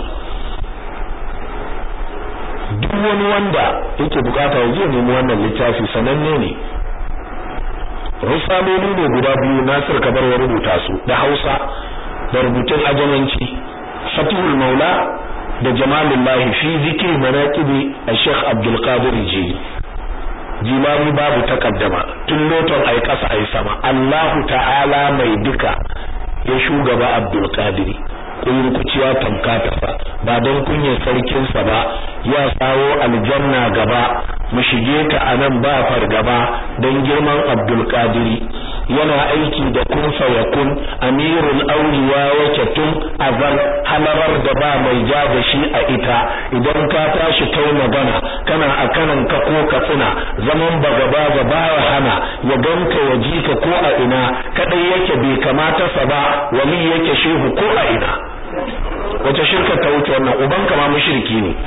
duk wani wanda yake bukata ya je nemi wannan littafi sananne ne risaloli ne guda biyu Nasir Kabar ya rubuta su da Hausa da rubutun ajamanci Fatihul Maula da Jamalullahi fi zikri manaqibi Sheikh Abdul Qadir Jili jilani babu takaddama tun loton ai kasa ai sama Allahu ta'ala mai duka ya shugaba Abdul Qadir kuyin kuciya tamka tafa ba don kunyar sarkin sa ba ya sawo aljanna gaba mu shige ta anan ba fargaba don girman Abdul Qadir yana aiki da kun fayakun amirul awliya wace tun azal halarar da ba mai ja da shi a ita idan ka tashi kai magana kana a kanan ka ko ka tsina zaman bagaba ga baya hana ya ganka ya ji ka ko a ina kadai yake bai kamata sa ba wali yake shehu ko a ina wace shirka ta wuce wannan uban ka ma mushriki ne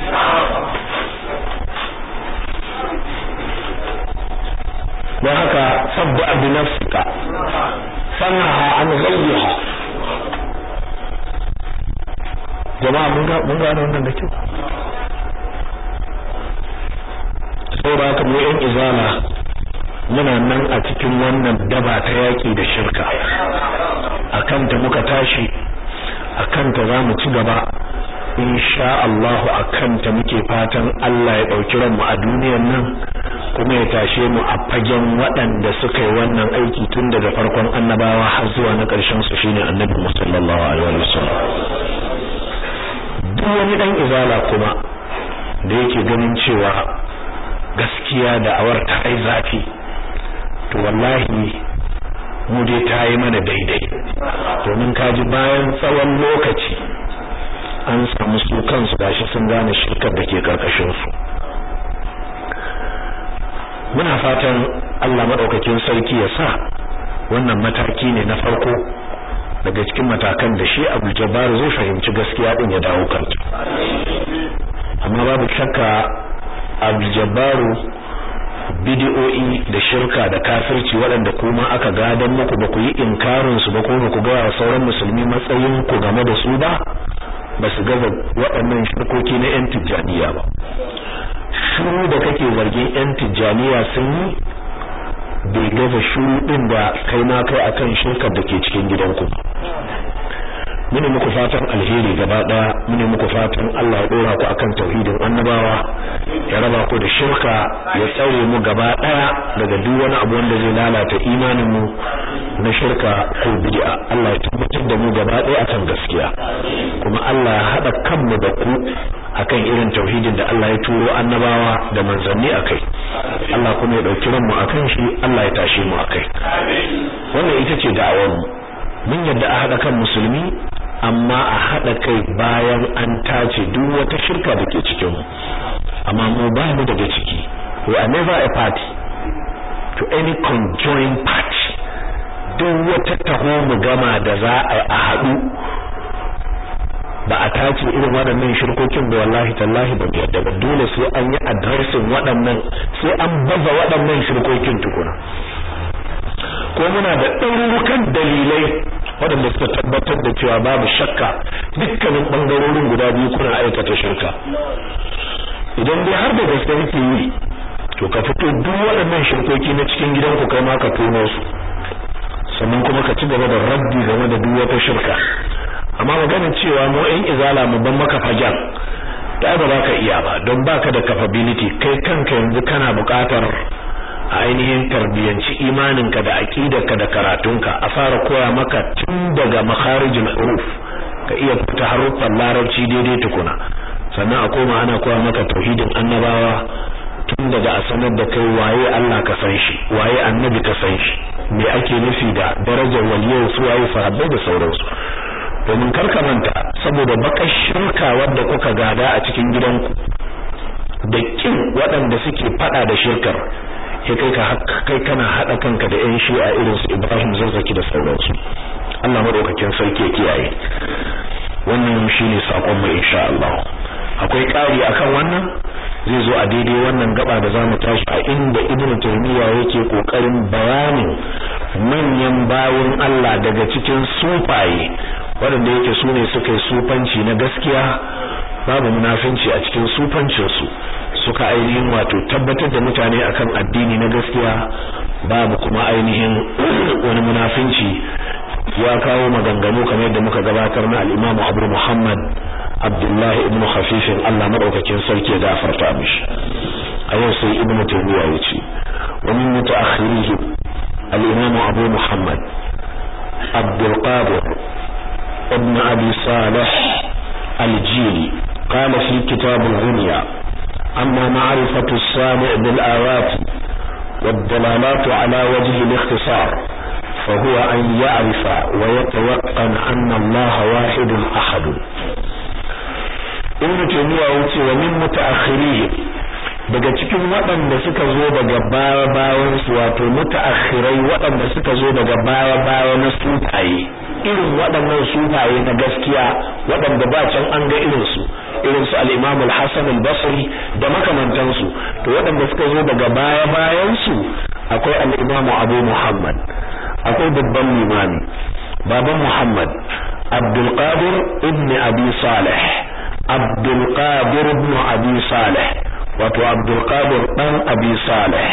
don haka sabba bi nafsika sanha an ghayriha jama'a mun ga mun ga wannan da kyau saboda haka mu yan izala muna nan a cikin wannan daba ta yaki da shirka akan ta muka tashi akan ta zamu ci gaba insha Allah akan ta muke fatan Allah ya dauki ranmu a duniyar nan kuma ya tashe mu a fagen waɗanda suka yi wannan aiki tun daga farkon annabawa har zuwa na ƙarshen su shine annabi sallallahu alaihi wasallam duk wani dan izala kuma da yake ganin cewa gaskiya da awar ta ai zafi to wallahi mu dai ta yi mana daidai domin kaji bayan tsawon lokaci an samu su kansu gashi sun gane shirkar da ke karkashin su muna fatan Allah madaukakin sarki ya sa wannan mataki ne na farko daga cikin matakan da shi Abdul Jabbar zai fahimci gaskiya din ya dawo kanta amma babu shakka Abdul Jabbar bid'o'i da shirka da kafirci waɗanda kuma aka gadan muku ba ku yi inkarin su ba ko ba ku ga sauran musulmi matsayin ku game da su ba ba su gaza waɗannan shirkoki na yan tijjaniya ba shuru da kake zargin yan tijjaniya sun yi bai gaza shuru din da kai ma kai akan shirkar da ke cikin gidanku mune muku fatan alheri gaba daya mune muku fatan Allah ya dora ku akan tauhidin annabawa ya raba ku da shirka ya tsare mu gaba daya daga duk wani abu wanda zai lalata imanin mu na shirka ko bid'a Allah ya tabbatar da mu gaba daya akan gaskiya kuma Allah ya hada kanmu da ku akan irin tauhidin da Allah ya turo annabawa da manzanni akai Allah kuma ya dauki ranmu akan shi Allah ya tashe mu akai wannan ita ce da'awar mu mun yadda a hada kan musulmi amma a hada kai bayan an tace duk wata shirka da ke cikin mu amma mu ba mu daga ciki we are never a party to any conjoined party duk wata taho mu gama da za a yi a haɗu ba a tace irin waɗannan shirkokin ba wallahi tallahi ba yadda ba dole sai an yi addressing waɗannan sai an baza waɗannan shirkokin tukuna ko muna da ɗaurukan dalilai waɗanda suka tabbatar da cewa babu shakka dukkanin ɓangarorin guda biyu kuna aikata shirka idan dai har da gaske yake yi to ka fito duk waɗannan shirkoki na cikin gidanku kai ma ka tono su sannan kuma ka ci gaba da raddi game da duk wata shirka amma magana cewa mu ɗan izala mu ban maka fajan da ba za ka iya ba don baka da capability kai kanka yanzu kana buƙatar a ainihin tarbiyyanci imaninka da aqidarka da karatunka a fara koya maka tun daga makharijul huruf ka iya fita haruffan larabci daidai tukuna sannan a koma ana koya maka tauhidin annabawa tun daga a sanar da kai waye Allah ka san shi waye annabi ka san shi me ake nufi da darajar waliyai su waye sahabbai da sauransu domin karka manta saboda bakar shirka wadda kuka gada a cikin gidanku da kin waɗanda suke fada da shirkar sai kai ka kai kana hada kanka da ƴan shi'a irin su Ibrahim Zazzaki da sauransu Allah madaukakin sarki ya kiyaye wannan shine sakon mu insha Allah akwai ƙari akan wannan zai zo a daidai wannan gaba da zamu tashi a inda Ibn Taymiyyah yake kokarin bayanin manyan bawun Allah daga cikin sufaye waɗanda yake su ne suka yi sufanci na gaskiya babu munafinci a cikin sufancinsu suka ainihin wato tabbatar da mutane akan addini na gaskiya babu kuma ainihin wani munafinci ya kawo maganganu kamar yadda muka gabatar na al-Imam Abu Muhammad Abdullah ibn Khafif Allah madaukakin sarki ya gafarta mishi a yau sai Ibn Taymiyyah yace wa min mutaakhirihi al-Imam Abu Muhammad Abdul Qadir ابن أبي صالح الجيلي قال في كتاب الغنية أما معرفة السامع بالآيات والدلالات على وجه الاختصار فهو أن يعرف ويتوقن أن الله واحد أحد ابن تيمية يقول ومن متأخريه daga cikin waɗanda suka zo daga baya bayan su wato mutaakhirai waɗanda suka zo daga baya baya na sufaye irin waɗannan sufaye na gaskiya waɗanda ba can an ga irin su irin su al-Imam al-Hasan al-Basri da makamantan su to waɗanda suka zo daga baya bayan su akwai al-Imam Abu Muhammad akwai babban limami baban Muhammad Abdul Qadir ibn Abi Salih Abdul Qadir ibn Abi Salih wato Abdul Qadir dan Abi Salih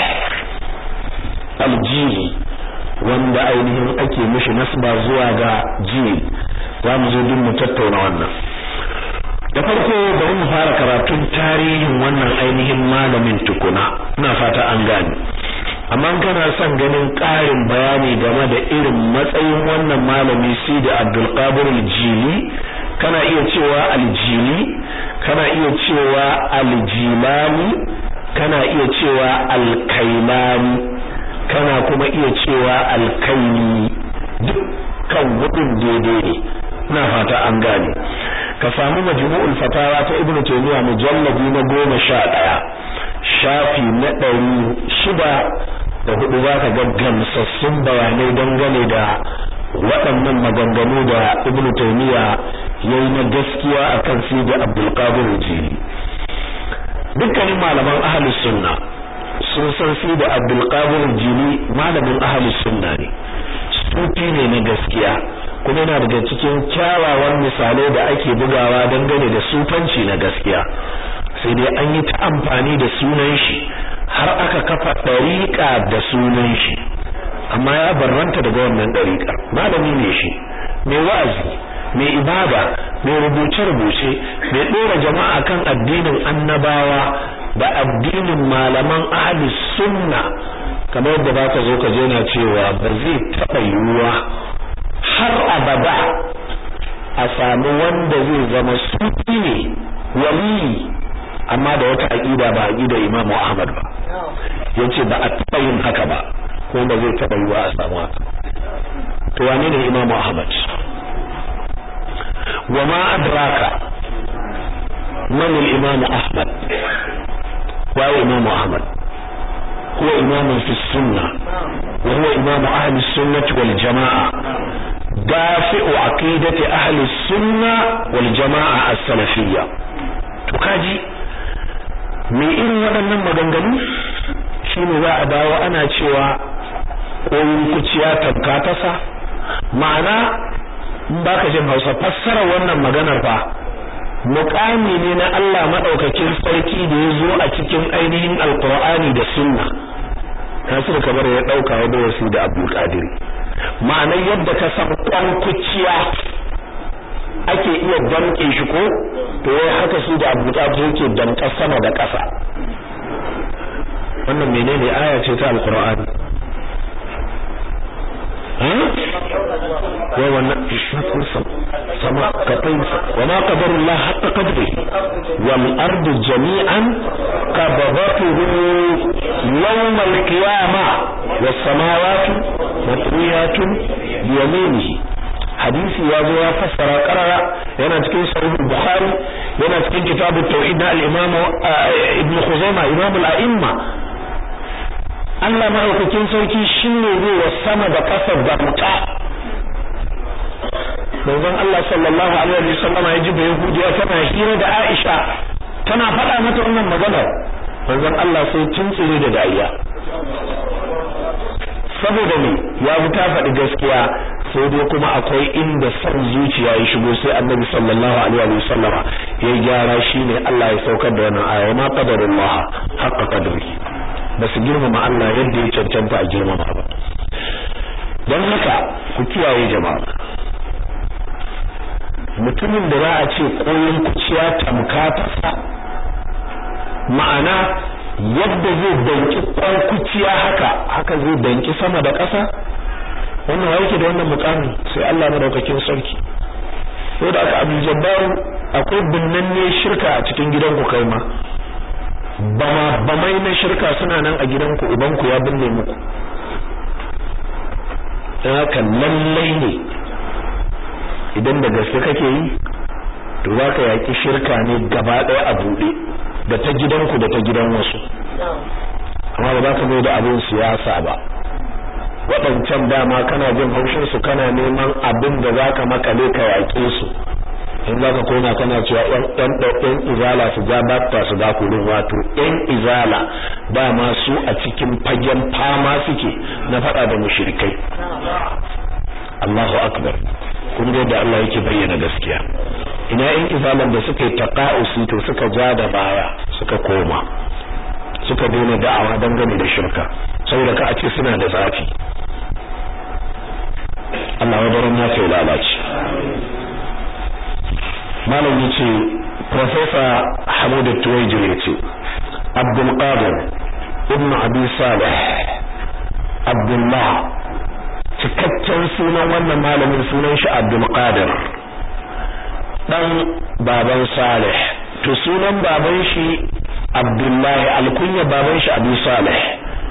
al-Jili wanda ainihin ake mishi nasba zuwa ga jil za mu zo duk mu tattauna wannan da farko bari mu fara karatun tarihin wannan ainihin malamin tukuna ina fata an gane amma kana son ganin ƙarin bayani game da irin matsayin wannan malami Sidi Abdul Qadir al-Jili kana iya cewa al-Jili kana iya cewa al-Jilani kana iya cewa al-Kailani kana kuma iya cewa alkaini dukkan hudun daidai ne ina fata an gane ka samu majmu'ul fatawa ta ibnu taymiya mujalladi na goma sha ɗaya shafi na ɗari shida da hudu za ka ga gamsassun bayanai dangane da waɗannan maganganu da ibnu taymiya ya yi na gaskiya akan sidi abdul qadir jili dukkanin malaman ahlus sunna sun san su da Abdul Qadir Jili malamin ahli sunna ne sufi ne na gaskiya kuma yana daga cikin kyawawan misalai da ake bugawa dangane da sufanci na gaskiya sai dai an yi ta amfani da sunan shi har aka kafa ɗariƙa da sunan shi amma ya barranta daga wannan ɗariƙar malami ne shi mai wa'azi mai ibada mai rubuce-rubuce mai ɗora jama'a kan addinin annabawa da addinin malaman ahli sunna kamar yadda ba ka zo ka je na cewa ba zai taɓa yiwuwa har abada a samu wanda zai zama sufi ne waliyi amma da wata aƙida ba aƙida imamu ahmad ba yace ba a taɓa yin haka ba kuma ba zai taɓa yiwa a samu haka to wane ne imamu ahmad wa ma adraka man al-imam ahmad wa imam ahmad huwa imam fi sunnah wa huwa imam ahli sunnah wal jamaa dafi'u aqidati ahli sunnah wal jamaa as-salafiyya to kaji me irin waɗannan maganganu shine za a dawo ana cewa koyin kuciya tabka tasa ma'ana in baka jin Hausa fassara wannan maganar fa muqami ne na Allah madaukakin sarki da ya zo a cikin ainihin alqur'ani da sunna Nasir Kabar ya dauka ya da wasu da Abdul Qadir ma'anar yadda ka san kwan kuciya ake iya damke shi ko to wai haka su da Abdul Qadir yake damka sama da ƙasa wannan menene aya ce ta alqur'ani وما قدر الله حق قدره والأرض جميعا قبضته يوم القيامة والسماوات مطويات بيمينه hadisi ya zo ya fassara karara yana cikin sahih bukhari yana cikin kitabut tauhid na al-imam ibn khuzaimah imam al-a'imma Allah maɗaukakin sarki shi ne zai wa sama da ƙasa damta manzon Allah sallallahu alaihi wa sallam ya ji bai hudiya tana hira da Aisha tana faɗa mata wannan magana manzon Allah sai tuntsire da dariya saboda ne ya fi ta faɗi gaskiya sai dai kuma akwai inda son zuciya ya shigo sai annabi sallallahu alaihi wa sallam ya gyara shine Allah ya saukar da wannan aya ma qadarullah haqqa qadri ba su girmama Allah yadda ya cancanta a girmama ba don haka ku kiyaye jama'a mutumin da za a ce koyon kuciya tamka ta ma'ana yadda zai danki kwan kuciya haka haka zai danki sama da ƙasa wannan yake da wannan mukamin sai Allah madaukakin sarki ko da aka abu jabbaru akwai binnanne shirka a cikin gidanku kai ma bama bamai na shirka suna nan a gidanku ubanku ya binne muku dan haka lallai ne idan da gaske kake yi to za ka yaƙi shirka ne gaba ɗaya a buɗe da ta gidanku da ta gidan wasu amma ba za ka zo da abin siyasa ba waɗancan dama kana jin haushin su kana neman abin da za ka makale ka yaƙe su in za ka koma kana cewa ɗan ɗan izala su ja batta su ga kurin wato ɗan izala dama su a cikin fagen fama suke na faɗa da mushrikai Allahu akbar kun ga da Allah yake bayyana gaskiya ina ɗan izalan da suka yi taqa'usi to suka ja da baya suka koma suka daina da'awa dangane da shirka saboda ka a ce suna da zafi Allah ya barin nasa ya lalace malam yace professor Hamid Tuwaijir yace Abdul Qadir ibn Abi Salih Abdullah cikakken sunan wannan malamin sunan shi Abdul Qadir dan baban Salih to sunan baban shi Abdullahi alkunya baban shi Abu Salih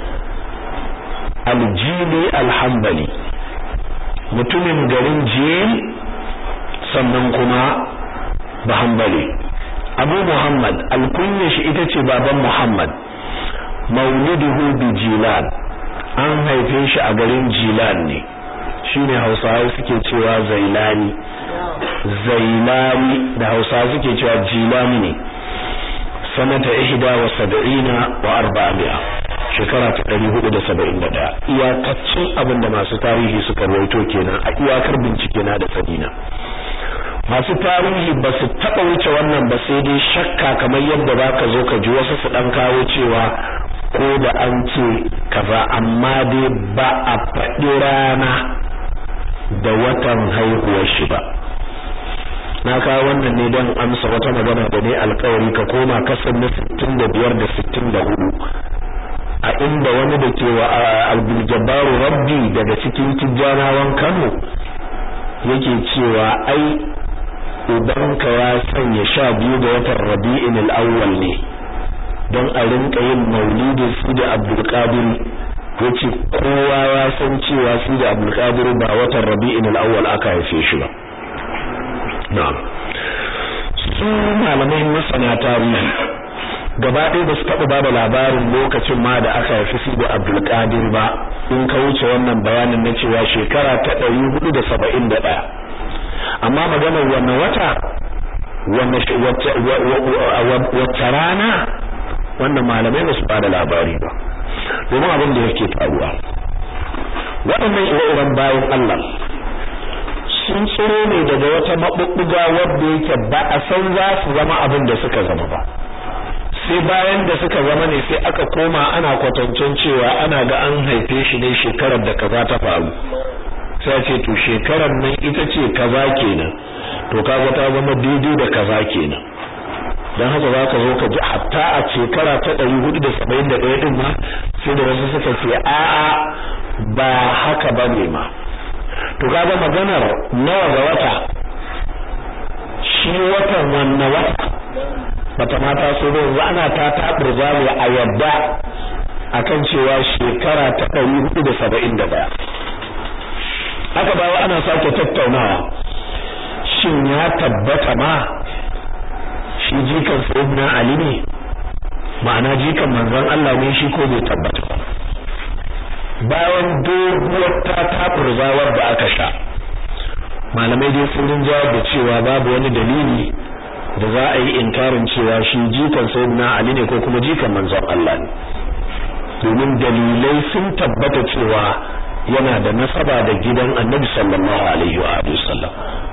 Aljili Alhambali mutumin garin Jil sannan kuma Bahambali Abu Muhammad alkunya shi ita ce baban Muhammad Mauliduhu bi Jilan an haife shi a garin Jilan ne shine Hausawa suke cewa Zailani Zailani da Hausawa suke cewa Jilani ne sanata ihda wa sab'ina wa arba'ami'a shekara ta 471 iyakacin abin da masu tarihi suka rawaito kenan a iyakar bincike na da sanina masu tarihi ba su taba wuce wannan ba sai dai shakka kamar yadda baka zo ka ji wasu su dan kawo cewa ko da an ce kaza amma dai ba a faɗi rana da watan haihuwar shi ba na kawo wannan ne don amsa wata magana da ne alkawari ka koma kasan na 65 da 64 a inda wani da ke wa abdul rabbi daga cikin tijjanawan kano yake cewa ai ubanka ya sanya sha biyu ga watan rabi'in al'awwal ne don a rinka yin maulidin su da abdulkadir ya ce kowa ya san cewa su da abdulkadir ba watan rabi'in al'awwal aka haife shi ba na'am su malamai masana tarihi gaba ɗaya ba su taɓa ba da labarin lokacin ma da aka haifi su da abdulkadir ba in ka wuce wannan bayanin na cewa shekara ta ɗari hudu da saba'in da ɗaya amma maganar wannan wata wacce rana wannan malamai ba su ba da labari ba domin abin da yake faruwa waɗannan ire-iren bayan Allah sun tsiro ne daga wata maɓuɓɓuga wadda yake ba a san za su zama abin da suka zama ba sai bayan da suka zama ne sai aka koma ana kwatancin cewa ana ga an haife shi ne shekarar da kaza ta faru sai ce to shekarar nan ita ce kaza kenan to kaga ta zama daidai da kaza kenan dan haka za ka zo ka ji hatta a shekara ta 471 din ma sai da wasu suka ce a'a ba haka bane ma to kaga maganar nawa ga wata shi watan wannan wata bata mata so da yanzu ana ta taɓurza ne a yadda akan cewa shekara ta 471 haka bawa ana sake tattaunawa shin ya tabbata ma shi jikan sayyidina ali ne ma'ana jikan manzon Allah ne shi ko bai tabbata ba bayan doguwar ta tafurzawar da aka sha malamai dai sun rinjawar da cewa babu wani dalili da za a yi inkarin cewa shi jikan sayyidina ali ne ko kuma jikan manzon Allah ne domin dalilai sun tabbata cewa yana da nasaba da gidan annabi sallallahu alaihi wa sallam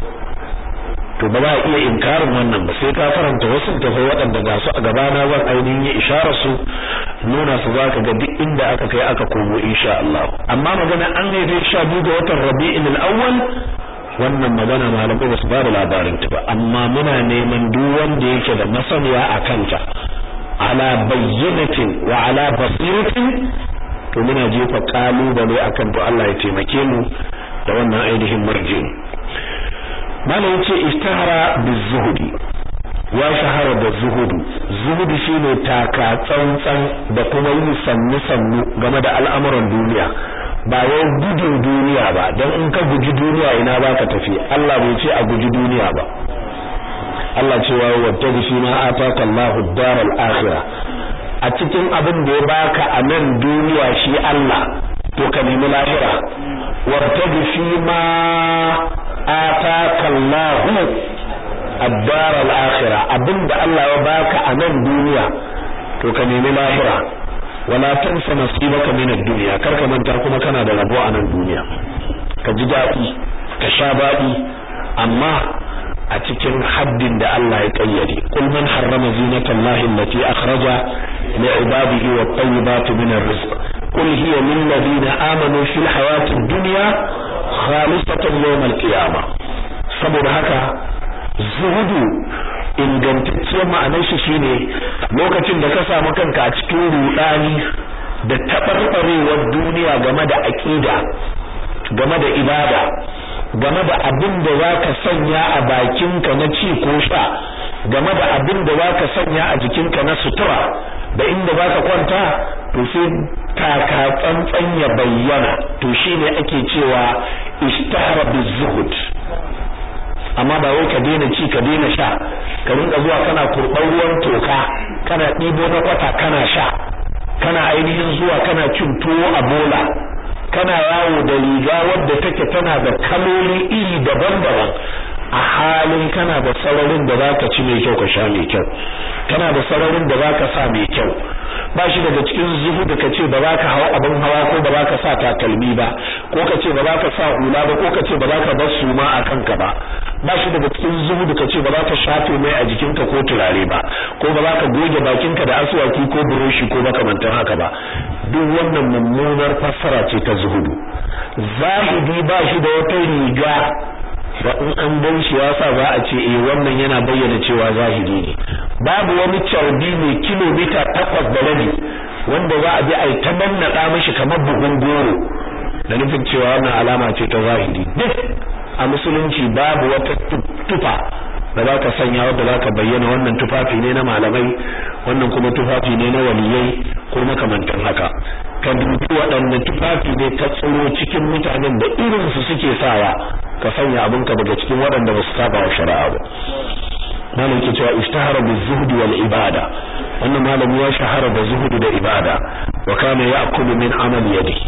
to ba za a iya inkarin wannan ba sai ka karanta wasu tafi waɗanda ga su a gabana zan ainihin yi isharar su nuna su zaka ga duk inda aka kai aka komo insha Allah amma magana an haife sha biyu ga watan Rabi'in al-awwal wannan magana malamai ba su ba da labarin ta ba amma muna neman duk wanda yake da masaniya a kanta ala bayyinatin wa ala basiratin to muna jefa kalubale akan to Allah ya taimake mu da wannan ainihin marjin malam yace istahara bizuhudi ya shahara da zuhudu zuhudu shine taka tsantsan da kuma yi sannu sannu game da al'amuran duniya ba wai gudun duniya ba dan in ka guji duniya ina baka tafi Allah bai ce a guji duniya ba Allah cewa wattabi fi ma ataka Allahu ad-daral akhirah a cikin abin da ya baka a nan duniya shi Allah to ka nemi lahira wattabi fi ma ataka Allahu ad-dar al-akhirah abinda Allah ya baka a nan duniya to ka nemi lahira wala tansa nasibaka min ad-dunya kar ka manta kuma kana da rabo a nan duniya ka ji dadi ka sha dadi amma a cikin haddin da Allah ya kayyade kul man harrama zinatallahi allati akhraja li ibadihi wat tayyibati min ar-rizq qul hiya lil ladina amanu fil hayatid dunya khalisatan yawm al-qiyamah saboda haka zuhudu ingantacciyar ma'anar shi shine lokacin da ka samu kanka a cikin rudani da tabarbarewar duniya game da aqida game da ibada game da abin da zaka sanya a bakinka na ci ko sha game da abin da zaka sanya a jikinka na sutura da inda zaka kwanta to sai taka tsantsan ya bayyana to shine ake cewa ishtahara bizuhud amma ba wai ka daina ci ka daina sha ka rinka zuwa kana kurban ruwan toka kana ɗibo na kwata kana sha kana ainihin zuwa kana cin tuwo a bola kana yawo da riga wadda take tana da kaloli iri daban-daban a halin kana da sararin da zaka ci mai kyau ka sha mai kyau kana da sararin da zaka sa mai kyau ba shi daga cikin zuhudu ka ce ba za ka hawa abin hawa ko ba za ka sa takalmi ba ko ka ce ba za ka sa hula ba ko ka ce ba za ka bar suma a kanka ba ba shi daga cikin zuhudu ka ce ba za ka shafe mai a jikinka ko turare ba ko ba za ka goge bakinka da aswaki ko buroshi ko makamantan haka ba duk wannan mummunar fassara ce ta zuhudu zahidi ba shi da wata riga ba in an gan shi ya sa za a ce eh wannan yana bayyana cewa zahiri ne babu wani carbi mai kilomita takwas da rabi wanda za a bi a yi ta nannaɗa mishi kamar buhun goro da nufin cewa wannan alama ce ta zahiri duk a musulunci babu wata tufa da za ka sanya wadda za ka bayyana wannan tufafi ne na malamai wannan kuma tufafi ne na waliyai ko makamantan haka ka dubi waɗanne tufafi ne ka tsoro cikin mutanen da irin su suke sawa ka sanya abinka daga cikin waɗanda ba su saba wa shari'a ba malam ke cewa ishtahara bi zuhdi wal ibada wannan malami ya shahara da zuhudu da ibada wa kana ya'kulu min amal yadihi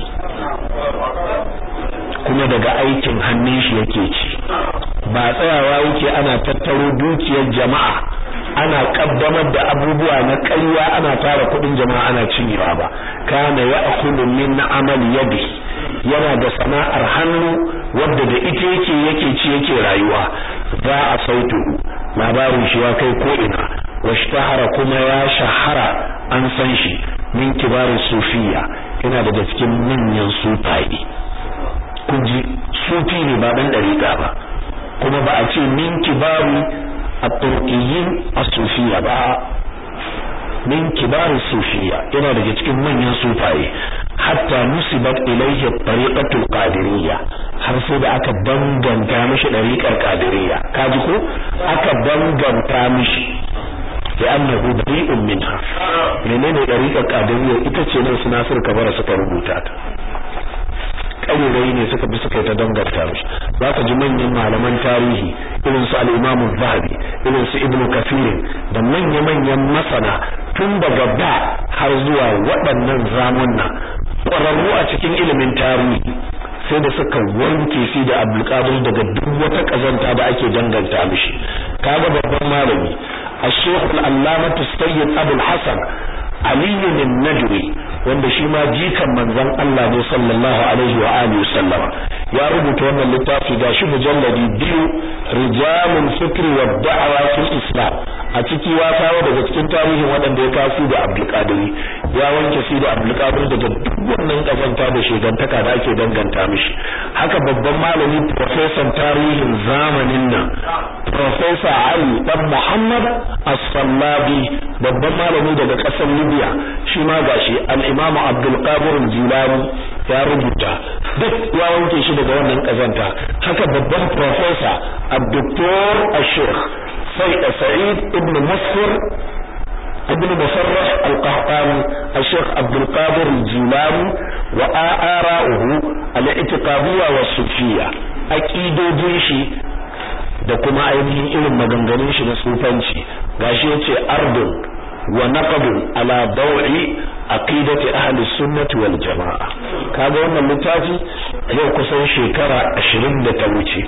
kuma daga aikin hannun shi yake ci ba tsayawa yake ana tattaro dukiyar jama'a ana kaddamar da abubuwa na ƙarya ana tara kuɗin jama'a ana cinyewa ba kana ya'kulu min amal yadihi yana da sana'ar hannu wadda da ita yake yake ci yake rayuwa za a sautu labarin shi ya kai ko ina washtahara kuma ya shahara an san shi min kibarin sufiya yana daga cikin manyan sufaye kun ji sufi ne ba dan dariƙa ba kuma ba a ce min kibari at-turqiyyin as-sufiya ba min kibarin sufiya yana daga cikin manyan sufaye hatta nusibat ilayhi tariqatul qadiriyya har sai da aka danganta mishi dariqar qadiriyya kaji ko aka danganta mishi ya annahu bari'un minha menene dariqar qadiriyya ita ce nan suna sir kabara suka rubuta ta ƙarurai ne suka bi suka yi ta danganta mishi za ka ji manyan malaman tarihi irin su al-Imam zahabi irin su Ibn Kathir da manya-manyan masana tun daga da har zuwa waɗannan zamunna ƙwararru a cikin ilimin tarihi sai da suka wanke shi da Abdulkadir daga duk wata kazanta da ake danganta mishi kaga babban malami الشيخ العلامة السيد أبو الحسن علي الندوي wanda shi ma jikan manzon Allah ne sallallahu alaihi wa alihi sallama ya rubuta wannan littafi gashi mujalladi biyu rijalul fikri wa da'wa fil islam a ciki ya kawo daga cikin tarihin waɗanda ya kasu da Abdul Qadir ya wanke shi da Abdul Qadir daga duk wannan kazanta da shegantaka da ake danganta mishi haka babban malami professor tarihin zamanin nan professor Ali dan Muhammad As-Sallabi babban malami daga ƙasar Libya shi ma gashi al-Imam Abdul Qadir Jilani ya rubuta duk ya wanke shi daga wannan kazanta haka babban professor Abdul Al-Sheikh Sa'id ibn Musfir ابن مصرح القحطاني الشيخ عبد القادر الجيلاني وآراؤه الاعتقادية والصوفية أكيدو shi da kuma ainihin irin maganganun shi na sufanci gashi yace ardun wa naqdun ala daw'i aqidati ahli sunnati wal jamaa kaga wannan littafi yau kusan shekara 20 da ta wuce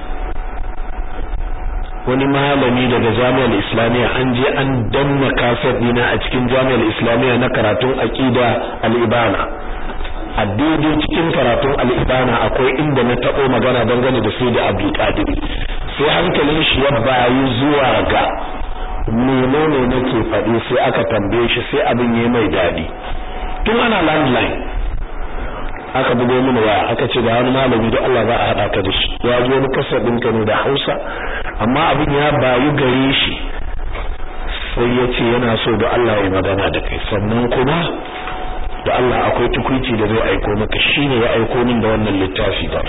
wani malami daga jami'ar islamiyya an je an danna kaset dina a cikin jami'ar islamiyya na karatun aqida al-ibana a daidai cikin karatun al-ibana akwai inda na tabo magana dangane da sai da abdul qadir sai hankalin shi ya bayi zuwa ga menene nake faɗi sai aka tambaye shi sai abin yayi mai dadi tun ana landline aka bugo mini waya aka ce da wani malami da Allah za a hada ka da shi ya zo ni kasar ɗinka ne da Hausa amma abin ya bayu gare shi sai ya ce yana so da Allah ya magana da kai sannan kuma da Allah akwai tukuici da zai aiko maka shine ya aiko min da wannan littafi ba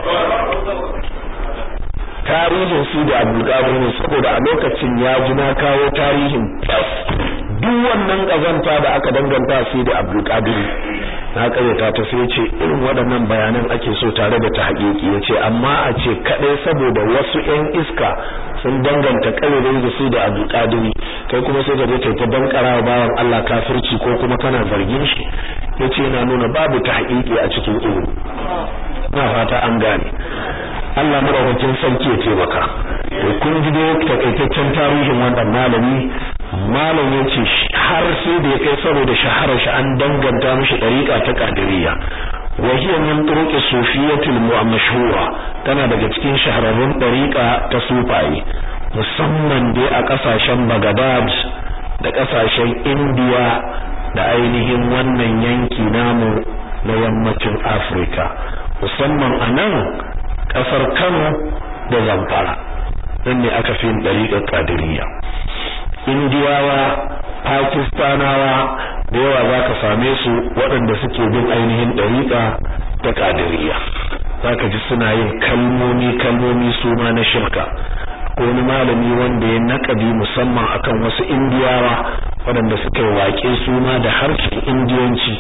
tarihin su da Abdul ne saboda a lokacin ya ji na kawo tarihin duk wannan kazanta da aka danganta su da Abdul na karyata ta sai ce irin waɗannan bayanan ake so tare da ta haƙiƙi ya ce amma a ce kaɗai saboda wasu 'yan iska sun danganta ƙarerai da su da abu ƙadiri kai kuma sai ka je kai ta bankara wa bawan Allah kafirci ko kuma kana zargin shi ya ce yana nuna babu ta haƙiƙi a cikin ilimi na fata an gane Allah madaukakin sarki ya taimaka to kun ji dai takaitaccen tarihin wannan malami malam ya ce har sai da ya kai saboda shaharar shi an danganta mishi dariƙa ta qadiriyya wa hiya min turuq sufiyatil mashhura tana daga cikin shahararrun dariƙa ta sufaye musamman dai a kasashen Baghdad da kasashen India da ainihin wannan yanki namu na yammacin Afirka musamman a nan kasar Kano da Zamfara nan ne aka fi dariƙar qadiriyya indiyawa pakistanawa da yawa za ka same su waɗanda suke bin ainihin ɗariƙa ta ƙadiriya za ka ji suna yin kalmomi kalmomi su ma na shirka ko wani malami wanda ya naƙadi musamman akan wasu indiyawa waɗanda suka yi waƙe suna da harshen indiyanci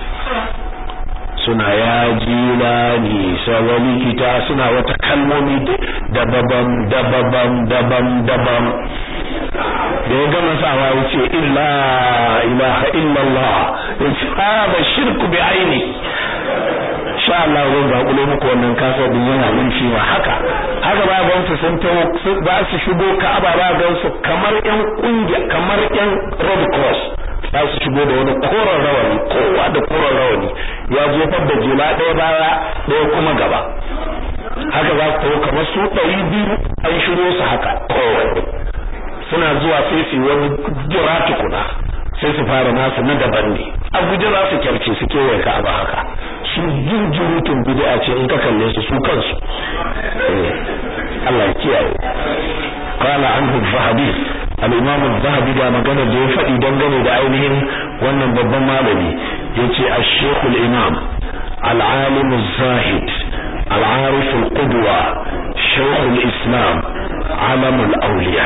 suna ya jilani sawali kita suna wata kalmomi da babam da babam dabam dabam da ya gama sawa ya ce illa ilaha illallah ya ce ba shirku bi aini sha Allah zan zaƙulo muku wannan kasa din yana nan shi ma haka haka ba ga su sun tawo za su shigo Ka'aba ba ga su kamar ƴan kungiya kamar ƴan Red Cross za su shigo da wani koren rawani kowa da koren rawani ya jefar da jula ɗaya baya ɗaya kuma gaba haka za su tawo kamar su ɗari biyu an shiro su haka kowanne suna zuwa sai su wani jira tukuna sai su fara nasu na daban ne a guje za su kyarce su kewaye Ka'aba haka su jinjirutun bid'a ce in ka kalle su su kansu Allah ya kiyaye qala anhu zahabi al-imam az-zahabi da magana da ya faɗi dangane da ainihin wannan babban malami yace ash-shaykh al-imam al-alim az-zahid al-arif al-qudwa shaykh al-islam alam al-awliya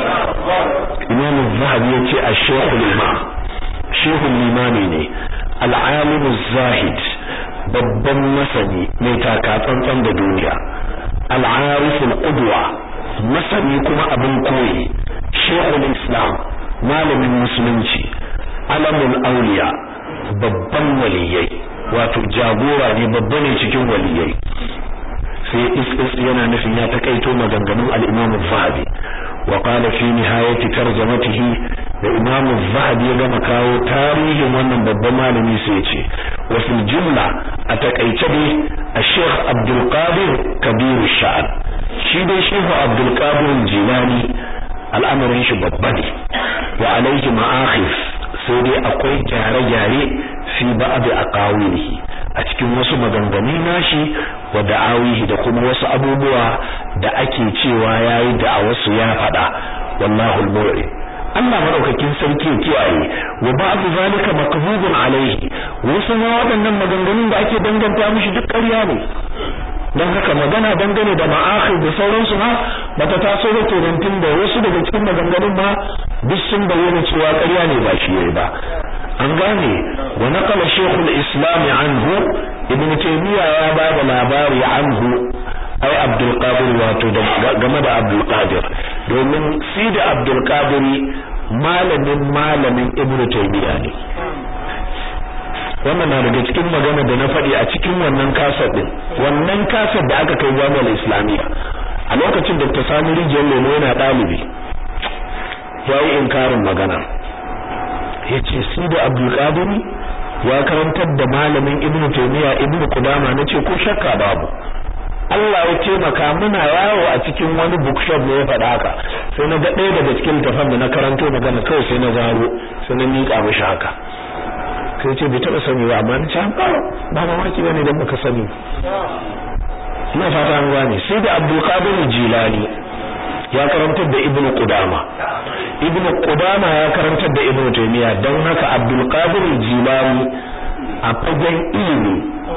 imam az-zahabi yace ash-shaykh al-imam shaykh al-imami ne al-alim az-zahid babban masani mai takatsantsan da duniya al'arifin ƙudwa masani kuma abin koyi shekul islam malamin musulunci alamun auliya babban waliyai wato jagora ne babba ne cikin waliyai sai is yana nufin ya takaito maganganun al-imam zahabi wa qala fi nihayati tarjamatihi da imam zahabi ya gama kawo tarihin wannan babban malami sai ya ce wa fil jumla a takaice dai الشيخ عبد القادر كبير الشعب shi dai shehu abdul qadir jilani al'amarin shi babba ne wa alaihi ma'akhif sai dai akwai gyare-gyare fi ba'd aqawilihi a cikin wasu maganganu nashi wa da'awihi da kuma wasu abubuwa da ake cewa yayi da a wasu ya faɗa wallahu al Allah madaukakin sarki ya kiyaye wa ba'd zalika makzubun alaihi wasu ma waɗannan maganganun da ake danganta mishi duk ƙarya ne don haka magana dangane da ma'akhir da sauransu ma bata taso da kenan da wasu daga cikin maganganun ma duk sun bayyana cewa ƙarya ne ba shi yayi ba an gane wa naqala shaykhul islam anhu ibn taymiya ya ba da labari anhu ai abdul qadir wato game da abdul qadir domin si da abdul qadir malamin malamin ibn taymiya ne wannan na daga cikin magana da na faɗi a cikin wannan kasar din wannan kasar da aka kai jami'ar islamiyya a lokacin da ta sami rijiyar lemo yana ɗalibi ya yi inkarin magana ya ce su da abdulkadiri ya karantar da malamin ibnu taimiyya ibnu kudama na ce ko shakka babu Allah ya taimaka muna yawo a cikin wani bookshop ne ya faɗa haka sai na ga ɗaya daga cikin littafan da na karanto magana kawai sai na zaro sai na miƙa mishi haka sai ce bai taɓa sani ba amma na ce ba ba mamaki bane dan baka sani ina fata an gane sai da Abdul Qadir Jilani ya karantar da Ibn Qudama Ibn Qudama ya karantar da Ibn Taymiyyah dan haka Abdul Qadir Jilani a fagen ilimi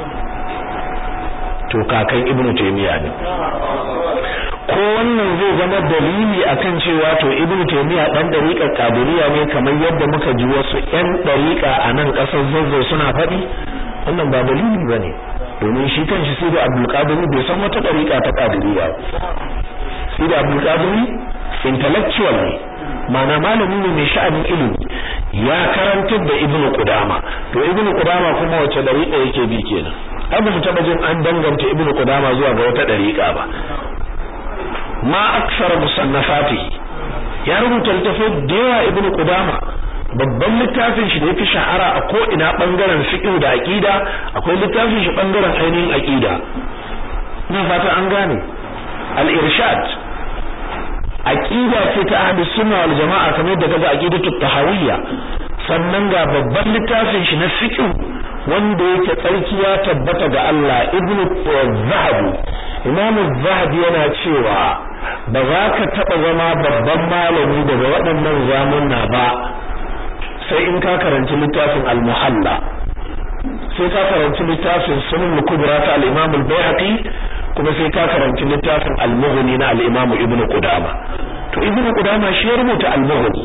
to kakan Ibn Taymiyyah ne ko wannan zai zama dalili akan cewa to Ibn Taymiyyah dan dariƙar Qadiriyya ne kamar yadda muka ji wasu ƴan dariƙa a nan ƙasar Zazzau suna faɗi wannan ba dalili bane domin shi kanshi sai da Abdul Qadir bai san wata dariƙa ta Qadiriyya sai da Abdul Qadir intellectual ne ma'ana malami ne mai sha'anin ilimi ya karantar da Ibn Qudama to Ibn Qudama kuma wace dariƙa yake bi kenan abu mu taba jin an danganta Ibn Qudama zuwa ga wata dariƙa ba ma aksar musannafatihi ya rubuta littafai da yawa ibnu qudama babban littafin shi da yafi shahara a ko ina bangaren fiqh da aqida akwai littafin shi bangaren ainihin aqida ina fata an gane al-irshad aqida ce ta ahlus sunna wal jamaa kamar da kaga aqidatu tahawiyya sannan ga babban littafin shi na fiqh wanda yake tsarki ya tabbata ga Allah ibnu zahabi imamu zahabi yana cewa ba za ka taɓa zama babban malami daga waɗannan zamunna ba sai in ka karanci littafin al-muhalla sai ka karanci littafin sunan kubra ta al-imam al-bayhaqi kuma sai ka karanci littafin al-mughni na al-imam ibn qudama to ibn qudama shi ya rubuta al-mughni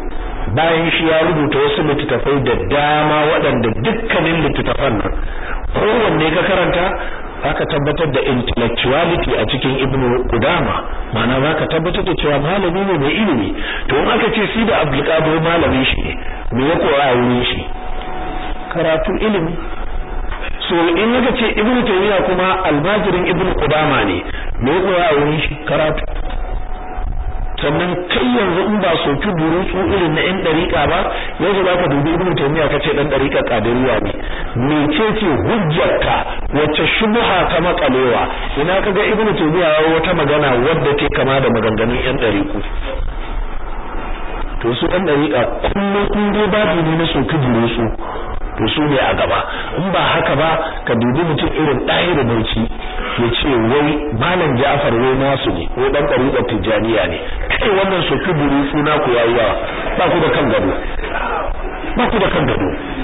bayan shi ya rubuta wasu littattafai da dama waɗanda dukkanin littattafan nan kowanne ka karanta zaka tabbatar da intellectuality a cikin ibnu qudama ma'ana zaka tabbatar da cewa malami ne mai ilimi to in aka ce si da abdul qadir malami shi ne me ya koya a wurin shi karatu ilimi so in aka ce ibnu taymiya kuma almajirin ibnu qudama ne me ya koya a wurin shi karatu sannan kai yanzu in ba soki burutsu irin na 'yan dariƙa ba yanzu za ka dubi ibnu taymiya ka ce dan dariƙa kadiriya ne mecece hujjarka wacce shubha ta makalewa ina kaga ibnu taymiya ya wata magana wadda ke kama da maganganun 'yan dariƙu to su ɗan dariƙa kullum in dai babu ne na soki burutsu to su ne a gaba in ba haka ba ka dubi mutum irin ɗaya da bauchi ya ce wai malam Ja'far wai nasu ne wai dan ɗariƙar Tijjaniya ne kai wannan soki buru suna ku yayi yawa ba ku da kan gado ba ku da kan gado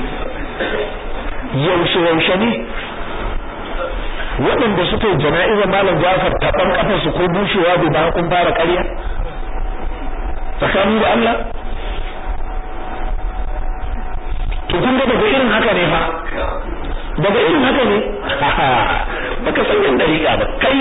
yaushe yaushe ne waɗanda suka yi jana'izar malam Ja'far taɓan ƙafar su ko bushewa bai ba kun fara ƙarya tsakanin da Allah to kun ga daga irin haka ne fa daga irin haka ne baka san yan dariƙa ba kai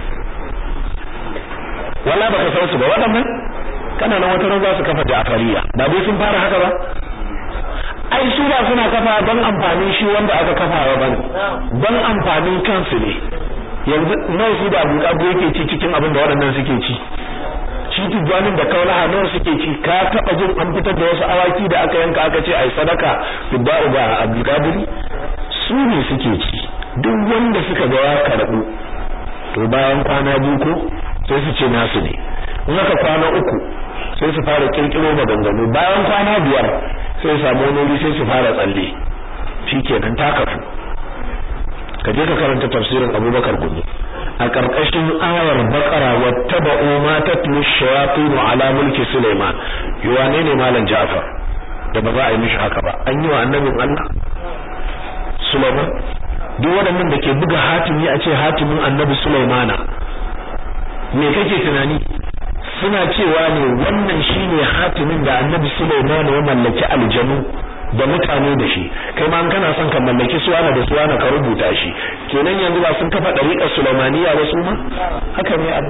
wala baka san su ba waɗannan kana nan wata ran za su kafa Ja'fariya ba dai sun fara haka ba ai su ba suna kafa don amfanin shi wanda aka kafa wa bane don amfanin kansu ne yanzu nawa su da abu kabu yake ci cikin abin da waɗannan suke ci shi tijjanin da kaulaha nawa suke ci ka taɓa jin an fitar da wasu awaki da aka yanka aka ce ai sadaka fidda'u ga abdulkadiri su ne suke ci duk wanda suka ga ya karɓu to bayan kwana biyu ko sai su ce nasu ne in aka kwana uku sai su fara kirkiro maganganu bayan kwana biyar sai samu wani sai su fara tsalle shikenan ta kafu ka je ka karanta tafsirin Abubakar Gumi a karkashin ayar Baqara wattaba'u ma tatlu shayatin ala mulki Sulaiman yuwane ne malam Ja'far da ba za a yi mishi haka ba an yi wa annabin Allah Sulaiman duk waɗannan da ke buga hatimi a ce hatimin annabi Sulaimana me kake tunani suna cewa ne wannan shine hatimin da annabi Sulaiman ya mallaki aljanu da mutane da shi kai ma kana son ka mallaki suwana da suwana ka rubuta shi kenan yanzu ba sun kafa dariƙar Sulaimaniya ba su ma haka ne abu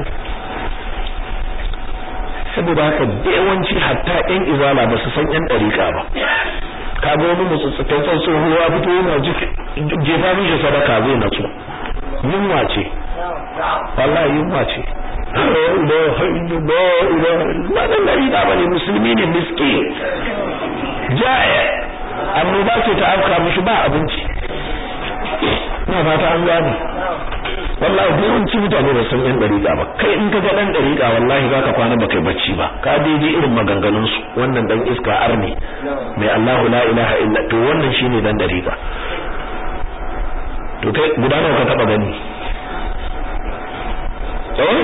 saboda haka da yawanci hatta ƴan izala ba su san ƴan dariƙa ba ka ga wani mutsutsukan san tsohuwa fito yana jefa mishi sadaka zai natsu yunwa ce wallahi yunwa ce wannan dariƙa ba ne musulmi ne miskin ja'a annoba ce ta afka mishi ba abinci ina fata an gane wallahi yawanci mutane ba san yan dariƙa ba kai in ka ga dan dariƙa wallahi zaka kwana ba kai bacci ba ka daidai irin maganganun su wannan dan iska arni mai Allahu la ilaha illa to wannan shine dan dariƙa to kai guda nawa ka taba gani eh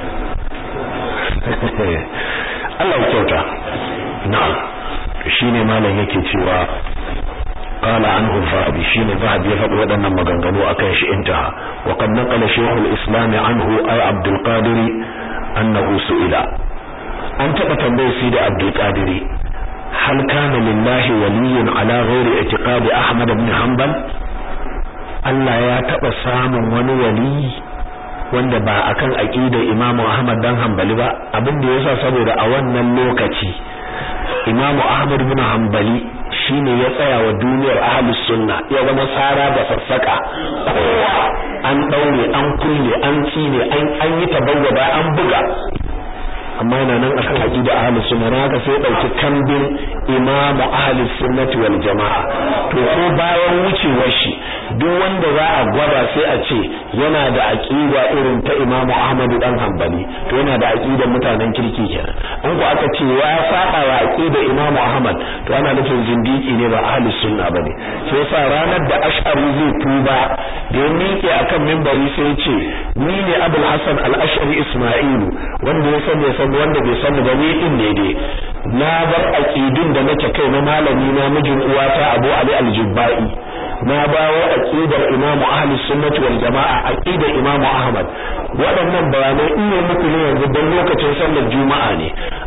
Allah ya kyauta na'am shine malam yake cewa قال عنه الذهبي شين الذهبي يفضل ودنا مغنغنو akan shi intaha وقد نقل شيخ الاسلام عنه اي عبد القادر انه سئل an taba tambayar sai da Abdul Qadir hal kana lillahi waliyyun ala ghairi i'tiqadi Ahmad ibn Hanbal Allah ya taba samun wani wali wanda ba akan aqidar Imam Ahmad dan Hanbali ba abin da yasa saboda a wannan lokaci Imam Ahmad ibn Hanbali shine ya tsaya wa duniyar ahlus sunna ya zama tsara da sassaka kowa an daure an kulle an tsine an an yi tabawwada an buga amma yana nan akan aqida ahlus sunna haka sai dauki kambin imam ahlus sunnati wal jamaa to ko bayan wucewar shi duk wanda za a gwada sai a ce yana da aqida irin ta imam ahmad dan hanbali to yana da aqidar mutanen kirki kenan an ku aka ce ya saba wa aqida imam ahmad to ana nufin zindiki ne ba ahlus sunna bane sai yasa ranar da ash'ari zai tuba da ya miƙe akan minbari sai ya ce ni ne abul hasan al-ash'ari isma'ilu wanda ya san ya san wanda bai san ba ni din ne dai na bar aqidun da nake kai na malami na mijin uwata Abu Ali al-Jubba'i na bawo aqidar Imam Ahli Sunnah wal Jama'a aqidar Imam Ahmad waɗannan bayanai in ne muku ne yanzu dan lokacin sallar Juma'a ne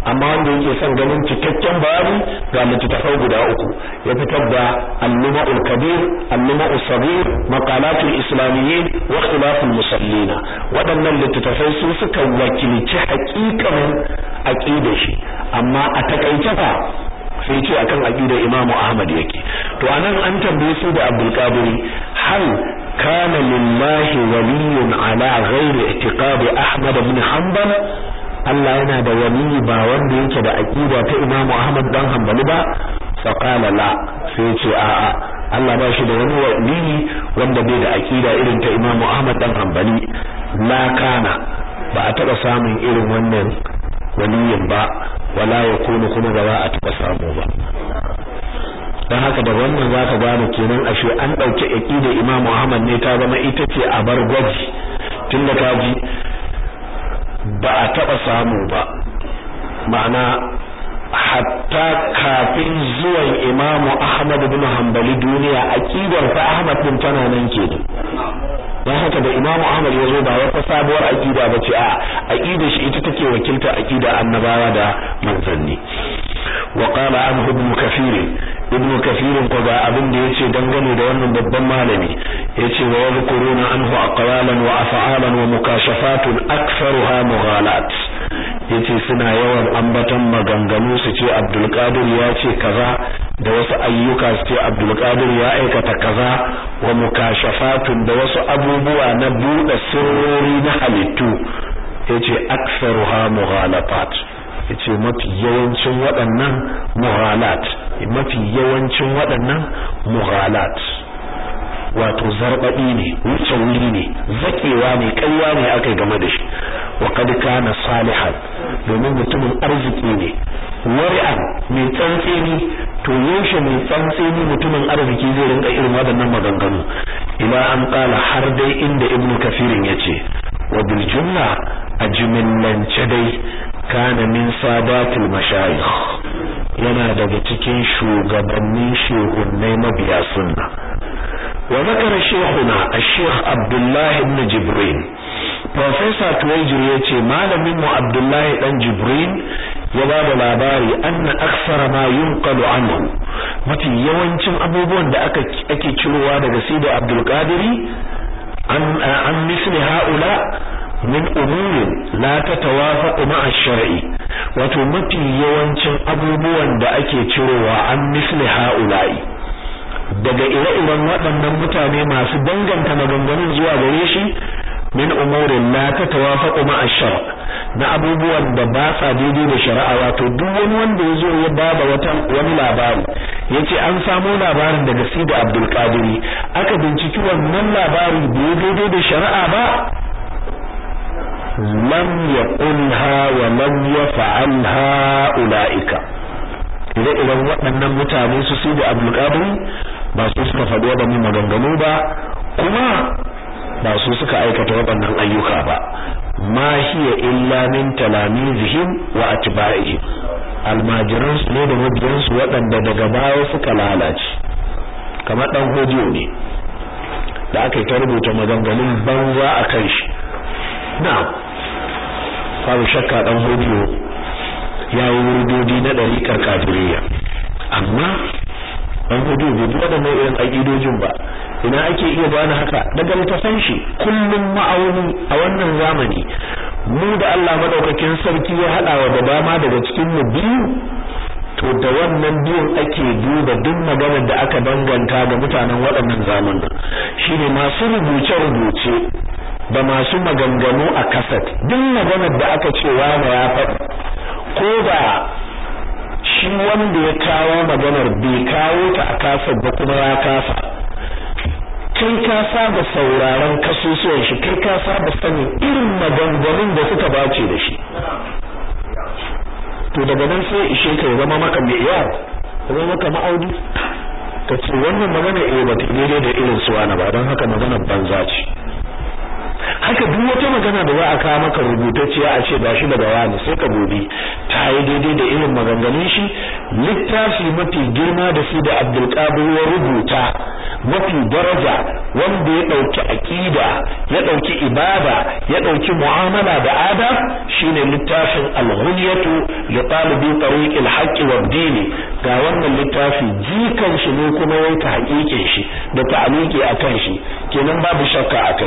amma wanda yake son ganin cikakken bayani ga littattafai guda uku ya fitar da al-luma'ul kabir al-luma'us sabir maqalatul islamiyyin wa ikhtilaful musallina waɗannan littattafai su suka wakilci haƙiƙanin aqidar shi amma a takaice fa sai ce akan aqidar Imam Ahmad yake to anan an tambaye su da Abdul Qadir hal kana lillahi waliyyun ala ghairi i'tiqad Ahmad ibn Hanbal Allah yana da wali ba wanda yake da aqida ta Imam Ahmad dan Hanbali ba fa qala la sai ce a'a Allah ba shi da wani wali wanda bai da aqida irin ta Imam Ahmad dan Hanbali la kana ba a taba samun irin wannan waliyin ba wala yakunu kuma ba za a taba samu ba dan haka da wannan zaka gane kenan ashe an dauke aqida Imam Ahmad ne ta zama ita ce a bar gwaji tunda ka ji ba a taba samu ba ma'ana hatta kafin zuwan Imam Ahmad ibn Hanbali duniya aqidar fa Ahmad din tana nan kenan dan haka da Imam Ahmad ya zo ba wata sabuwar aqida bace a aqidar shi ita take wakilta aqida annabawa da manzanni wa qala anhu ibn kathir ibn kathir ko ga abin da yace dangane da wannan babban malami yace wa yadhkuruna anhu aqwalan wa af'alan wa mukashafatun aktharuha mughalat yace suna yawan ambatan maganganu su ce Abdul Qadir ya ce kaza da wasu ayyuka su ce Abdul Qadir ya aikata kaza wa mukashafatun da wasu abubuwa na buɗe sirrori na halittu yace aktharuha mughalafat yace mafi yawancin waɗannan mughalat mafi yawancin waɗannan mughalat wato zarbaɗi ne wuce wuri ne zakewa ne ƙarya ne aka game da shi wa kad kana salihan domin mutumin arziki ne wari'an mai tsantseni to yaushe mai tsantseni mutumin arziki zai rinka irin waɗannan maganganu ila an kala har dai inda ibnu kafirin yace wa bil jumla a jimillance dai kana min sadatul mashayikh yana daga cikin shugabannin shehunnai mabiya sunna wa zakara shehuna ash-sheikh Abdullah ibn Jibril Professor Tuwajir yace malamin mu Abdullah dan Jibril ya ba da labari anna aksara ma yunqalu anhu mafi yawancin abubuwan da aka ake cirowa daga Sidi Abdul Qadiri an an misli haula min umurin la tatawafaqu ma'a shar'i wato mafi yawancin abubuwan da ake cirowa an misli haula'i daga ire-iren waɗannan mutane masu danganta maganganun zuwa gare shi min umurin la tatawafaqu ma'a shar' na abubuwan da ba sa daidai da shari'a wato duk wani wanda ya zo ya bada wata wani labari yace an samo labarin daga Sidi Abdul Qadiri aka binciki wannan labari bai daidai da shari'a ba lam yaqulha wa lam yaf'alha ulaika ire-iren waɗannan mutane su Sidi Abdul Qadiri ba su suka faɗi waɗannan maganganu ba kuma ba su suka aikata waɗannan ayyuka ba ma hiya illa min talamizihim wa atba'ihim almajiran su ne da mabiyan su waɗanda daga baya suka lalace kamar dan hodiyo ne da aka yi ta rubuta maganganun banza a kan shi na'am babu shakka dan hodiyo ya yi wurdodi na ɗariƙar kafiriyya amma dan hodiyo bai bi waɗannan irin aƙidojin ba ina ake iya bani haka daga littafan shi kullum ma'auni a wannan zamani mu da Allah madaukakin sarki ya hada wa da dama daga cikin mu biyu to da wannan biyun ake duba duk maganar da aka danganta ga mutanen waɗannan zamanin shine masu rubuce rubuce da masu maganganu a kasat duk maganar da aka ce wani ya faɗi ko da shi wanda ya kawo maganar bai kawo ta a kasat ba kuma ya kasa kai ka saba sauraron kasusuwan shi kai ka saba sanin irin maganganun da suka bace da shi to daga nan sai ishe ka ya zama maka mai iya zama maka ma'audi ka ce wannan magana eh ba ta daidai da irin su wani ba don haka magana banza ce haka duk wata magana da za a kawo maka rubutacciya a ce ba shi daga wani sai ka gobe ta yi daidai da irin maganganun shi littafi mafi girma da su da Abdulkadir ya rubuta mafi daraja wanda ya dauki aqida ya dauki ibada ya dauki mu'amala da adab shine littafin al-ghunyatu li talibi tariq al-haqq wa dini ga wannan littafi jikan shi ne kuma yayi ta hakikin shi da ta'aliki akan shi kenan babu shakka akai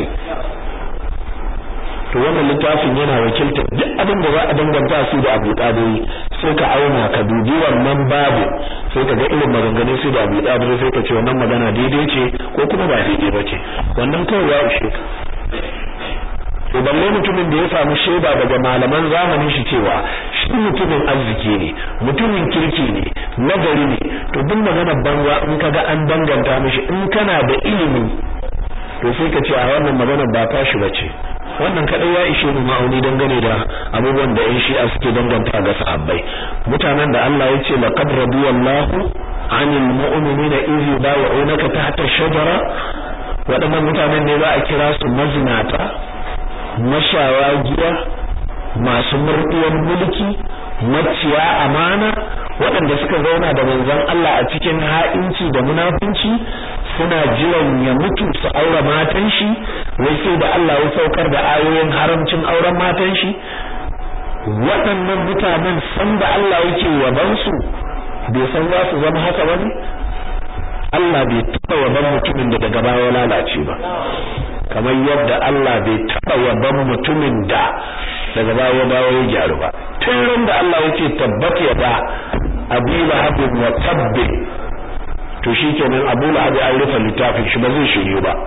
to wannan littafin yana wakiltar duk abin da za a danganta su da Abu Talib sai ka auna ka dubi wannan babu sai ka ga irin maganganun su da Abu Talib sai ka ce wannan magana daidai ce ko kuma ba daidai ba ce wannan kawai ya ushe ka to balle mutumin da ya samu shaida daga malaman zamanin shi cewa shi mutumin arziki ne mutumin kirki ne nagari ne to duk magana banza in kaga an danganta mishi in kana da ilimi to sai ka ce a wannan magana ba tashi bace wannan kadai ya ishe mu ma'auni dangane da abubuwan da yan shi'a suke danganta ga sahabbai mutanen da Allah ya ce laqad radiyallahu 'anil mu'minina idh yubay'unaka tahta ash-shajara waɗannan mutanen ne za a kira su mazinata mashawagiya masu murɗiyar mulki maciya amana waɗanda suka zauna da manzon Allah a cikin ha'inci da munafunci suna jiran ya mutu su aure matan shi wai sai da Allah ya saukar da ayoyin haramcin auren matan shi waɗannan mutanen san da Allah yake yaban su bai san za su zama haka ba ne Allah bai taɓa yaban mutumin da daga baya lalace ba kamar yadda Allah bai taɓa yaban mutumin da daga baya dawo ya gyaru ba tun da Allah yake tabbata ya ba Abu Lahab wa tabbi to shikenan Abu Lahab an rufe littafin shi ba zai shiryu ba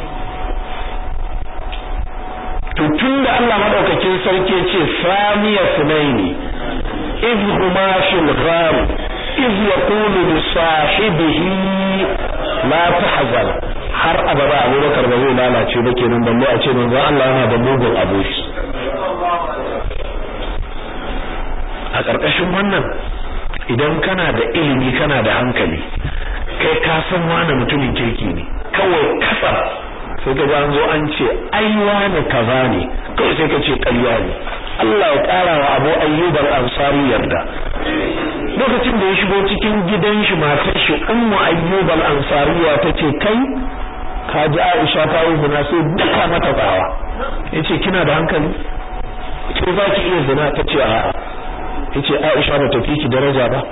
to tunda Allah madaukakin sarki ce samiya sunaini iz huma fil ghar iz yaqulu li sahibihi la tahzan har abada Abubakar ba zai lalace ba kenan balle a ce manzo Allah yana da mugun aboki a ƙarƙashin wannan idan kana da ilimi kana da hankali kai ka san wani mutumin kirki ne kawai kasa sai ka ga an zo an ce ai wani kaza ne kawai sai ka ce ƙarya ne Allah ya ƙara wa Abu Ayyub al-Ansari yarda lokacin da ya shigo cikin gidan shi matar shi Ummu Ayyub al-Ansariya tace kai ka ji Aisha ta yi zina sai duka mata tsawa yace kina da hankali ce za ki iya zina tace a'a yace Aisha ba ta fi ki daraja ba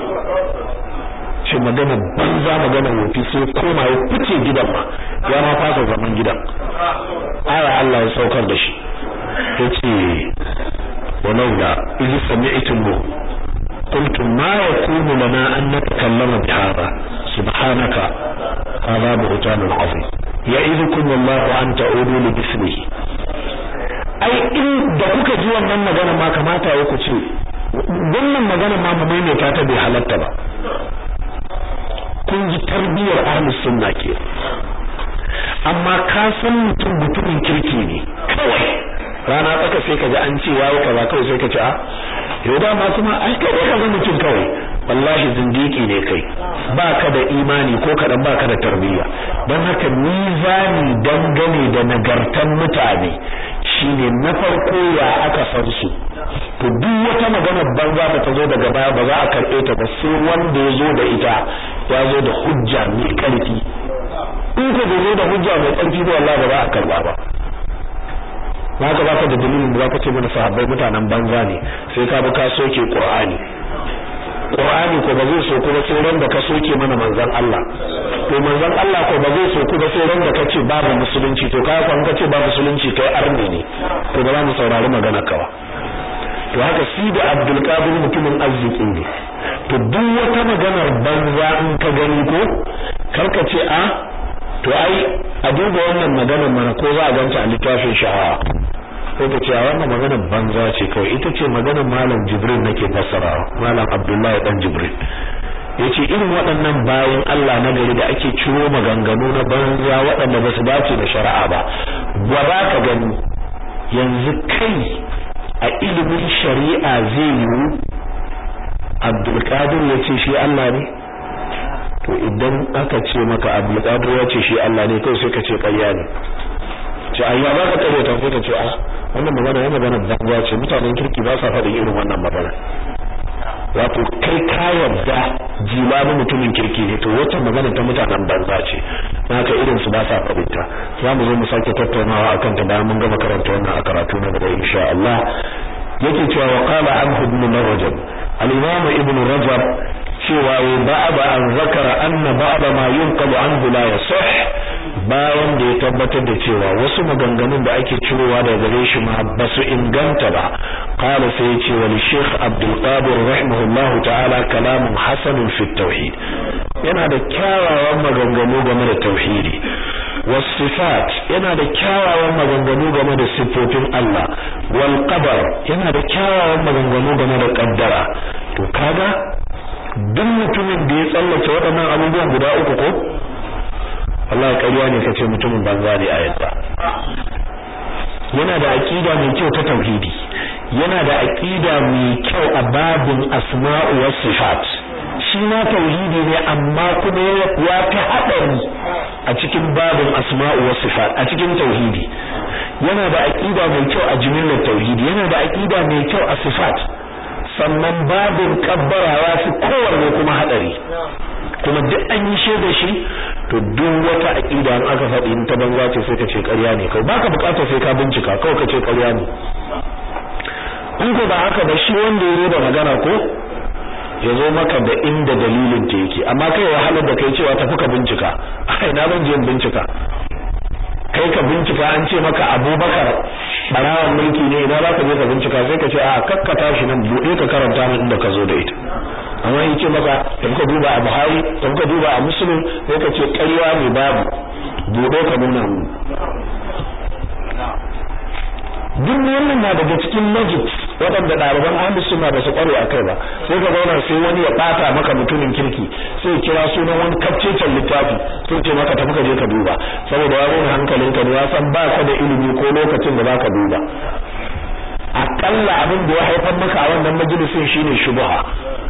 ce magana banza magana wofi sai koma ya fice gidan ma ya ma fasa zaman gidan aya Allah ya saukar da shi yace walaula idh sami'tum qultum ma yakunu lana an natakallama bihadha subhanaka hadha buhtanun azim ya'idukum wallahu an ta'udu li bismihi ai in da kuka ji wannan magana ma kamata ya ku ce wannan magana ma mu maimaita ta bai halatta ba kun ji tarbiyar ahlus sunna ke amma ka san mutum mutumin kirki ne kawai rana tsaka sai ka ji an ce yayi kaza kawai sai ka ce a yau dama kuma ai kai ka ga mutum kawai wallahi zindiki ne kai baka da imani ko kadan baka da tarbiyya don haka mizani dangane da nagartan mutane shine na farko ya aka san su to duk wata magana banza da ta zo daga baya ba za a karɓe ta ba sai wanda ya zo da ita ya zo da hujja mai ƙarfi in ka zo da hujja mai ƙarfi ba wallahi ba za a karɓa ba ba ka baka da dalilin da zaka ce mana sahabbai mutanen banza ne sai ka bi ka soke Qur'ani Qur'ani ko ba zai so ku ba sai ran da ka soke mana manzon Allah to manzon Allah ko ba zai so ku ba sai ran da kace babu musulunci to kai ko an kace babu musulunci kai arne ne to ba za mu saurari magana kawa to haka shi da Abdul Qadir mutumin arziki ne to duk wata maganar banza in ka gani ko karka ce a to ai a duba wannan maganar mana ko za a ganta a littafin sha'awa ko ta ce a wannan maganar banza ce kawai ita ce maganar malam Jibril nake fassara malam Abdullahi dan Jibril yace irin waɗannan bayan Allah na gari da ake ciro maganganu na banza waɗanda ba su dace da shari'a ba gwaba ka gani yanzu kai a ilimin shari'a zai yiwu Abdulkadir ya ce shi Allah ne to idan aka ce maka Abdulkadir ya ce shi Allah ne kai sai ka ce ƙarya ne ce ayya ba ka kare ta sai ka ce a wannan magana yana magana banza ce mutanen kirki ba sa faɗin irin wannan magana wato kai ka yarda jilani mutumin kirki ne to wata magana ta mutanen banza ce haka irin su ba sa fahimta za mu zo mu sake tattaunawa akan ta bayan mun gama karanta wannan a karatu na gaba insha Allah yake cewa wa qala anhu ibn rajab al-imam ibn rajab cewa wa ba'da an zakara anna ba'da ma yunqalu anhu la yasih bayan da ya tabbatar da cewa wasu maganganun da ake cirowa daga gare shi ma ba su inganta ba qala sai ce wa Sheikh Abdul Qadir rahimahullahu ta'ala kalamun hasanun fi tauhid yana da kyawawan maganganu game da tauhidi wasifat yana da kyawawan maganganu game da sifofin Allah wal qadar yana da kyawawan maganganu game da kaddara to kaga duk mutumin da ya tsallake waɗannan abubuwan guda uku ko Allah ƙarya ne kace mutumin banza ne a yadda yana da aqida mai kyau ta tauhidi yana da aqida mai kyau a babin asma'u was sifat shi ma tauhidi ne amma kuma ya fi hadari a cikin babin asma'u was sifat a cikin tauhidi yana da aqida mai kyau a jimillar tauhidi yana da aqida mai kyau a sifat sannan babin kabbara ya fi kowanne kuma hadari kuma duk an yi shaida shi to duk wata aqida an aka faɗi in ta banza ce sai ka ce ƙarya ne kai baka buƙatar sai ka bincika kawai ka ce ƙarya ne in ko ba haka ba shi wanda ya da magana ko ya zo maka da inda dalilin ta yake amma kai wahalar da kai cewa tafi ka bincika ai na ban je bincika kai ka bincika an ce maka Abubakar barawan mulki ne ina za ka je ka bincika sai ka ce a kakkata shi nan bude ka karanta min inda ka zo da ita amma in ce maka da ka duba a Buhari da ka duba a Muslim sai ka ce ƙarya ne babu bude ka nuna mu duk wannan na daga cikin logic waɗanda ɗaliban ahlus sunna ba su ƙware a kai ba sai ka zauna sai wani ya ɓata maka mutumin kirki sai ya kira sunan wani kafcecen littafi sai ce maka tafi ka je ka duba saboda ya nuna hankalinka ne ya san ba ka da ilimi ko lokacin da za ka duba akalla abin da ya haifar maka a wannan majalisin shine shubha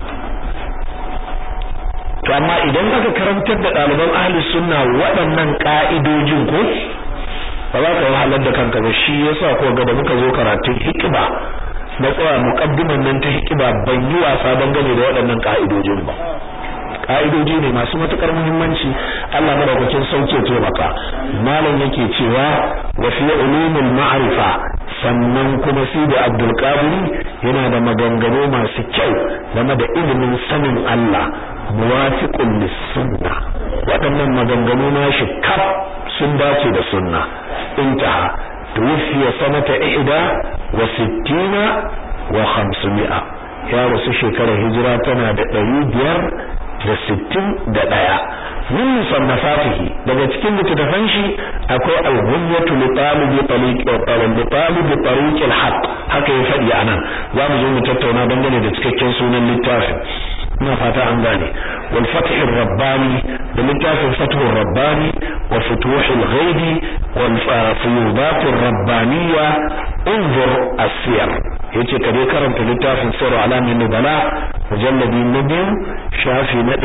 to amma idan aka karantar da ɗaliban ahlus sunna waɗannan ƙa'idojin ko ba za ka wahalar da kanka ba shi yasa ko ga da muka zo karatun hikima na tsaya muqaddiman nan ta hikima ban yi wasa dangane da waɗannan ka'idojin ba ka'idoji ne masu matukar muhimmanci Allah madaukakin sauke taimaka malam yake cewa wa fi ulumul ma'rifa sannan kuma sai da Abdul Qadir yana da maganganu masu kyau game da ilimin sanin Allah muwafiqun lis sunna waɗannan maganganu nashi kaf sun dace da sunna intaha tuwfiya sanata ihda wa sittina wa khamsumi'a ya rasu shekarar hijira tana da ɗari biyar da sittin da ɗaya min musannafatihi daga cikin littattafan shi akwai al-ghunyatu li talibi tariq li talibi tariq al-haq haka ya faɗi anan za mu zo mu tattauna dangane da cikakken sunan littafin ina fata an gane wal fath ar-rabbani da littafin fath ar-rabbani wa futuh al-ghaibi wal fuyudat ar-rabbaniyya unzur as-siyar yace ka dai karanta littafin sirr alamin nubala mujalladi na biyu shafi na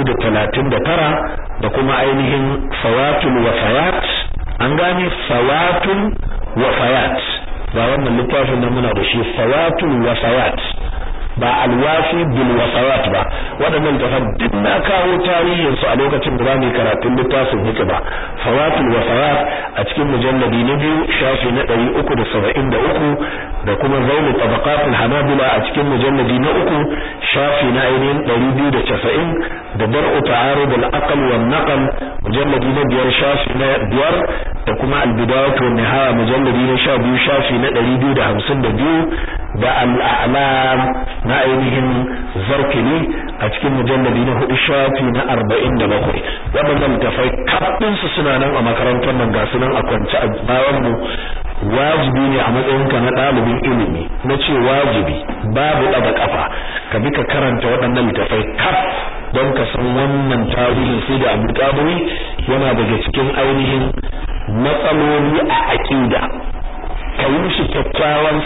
439 da kuma ainihin fawatul wafayat an gane fawatul wafayat ba wannan littafin nan muna da shi fawatul wafayat ba alwafi bil wasawat ba waɗannan tafan duk na kawo tarihin su a lokacin da zamu karatun littafin hika ba fawatul wasawat a cikin mujalladi na biyu shafi na 373 da kuma zaulu tabaqatul hanabila a cikin mujalladi na uku shafi na ainihin 290 da dar'u ta'arud al-aql wan naql mujalladi na biyar shafi na biyar da kuma al-bidayah wan nihaya mujalladi na 12 shafi na 252 da al-a'lam na ainihin zarkili a cikin mujalladi na hudu shafi na arba'in da bakwai waɗannan tafai kaɗinsu suna nan a makarantar nan ga nan a kwance a bayan mu wajibi ne a matsayinka na ɗalibin ilimi na ce wajibi babu ɗaga ƙafa ka bi ka karanta waɗannan littafai kaf don ka san wannan tarihin sai da abu ƙaburi yana daga cikin ainihin matsaloli a aƙida ka yi mishi kyakkyawan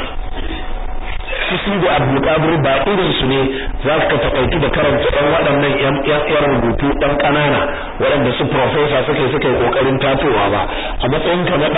su da abdulkadir ba irin su ne za ka takaitu da karanta ɗan waɗannan yan rubutu ɗan ƙanana waɗanda su profesa suka yi suka yi ƙoƙarin tatowa ba a matsayin ka na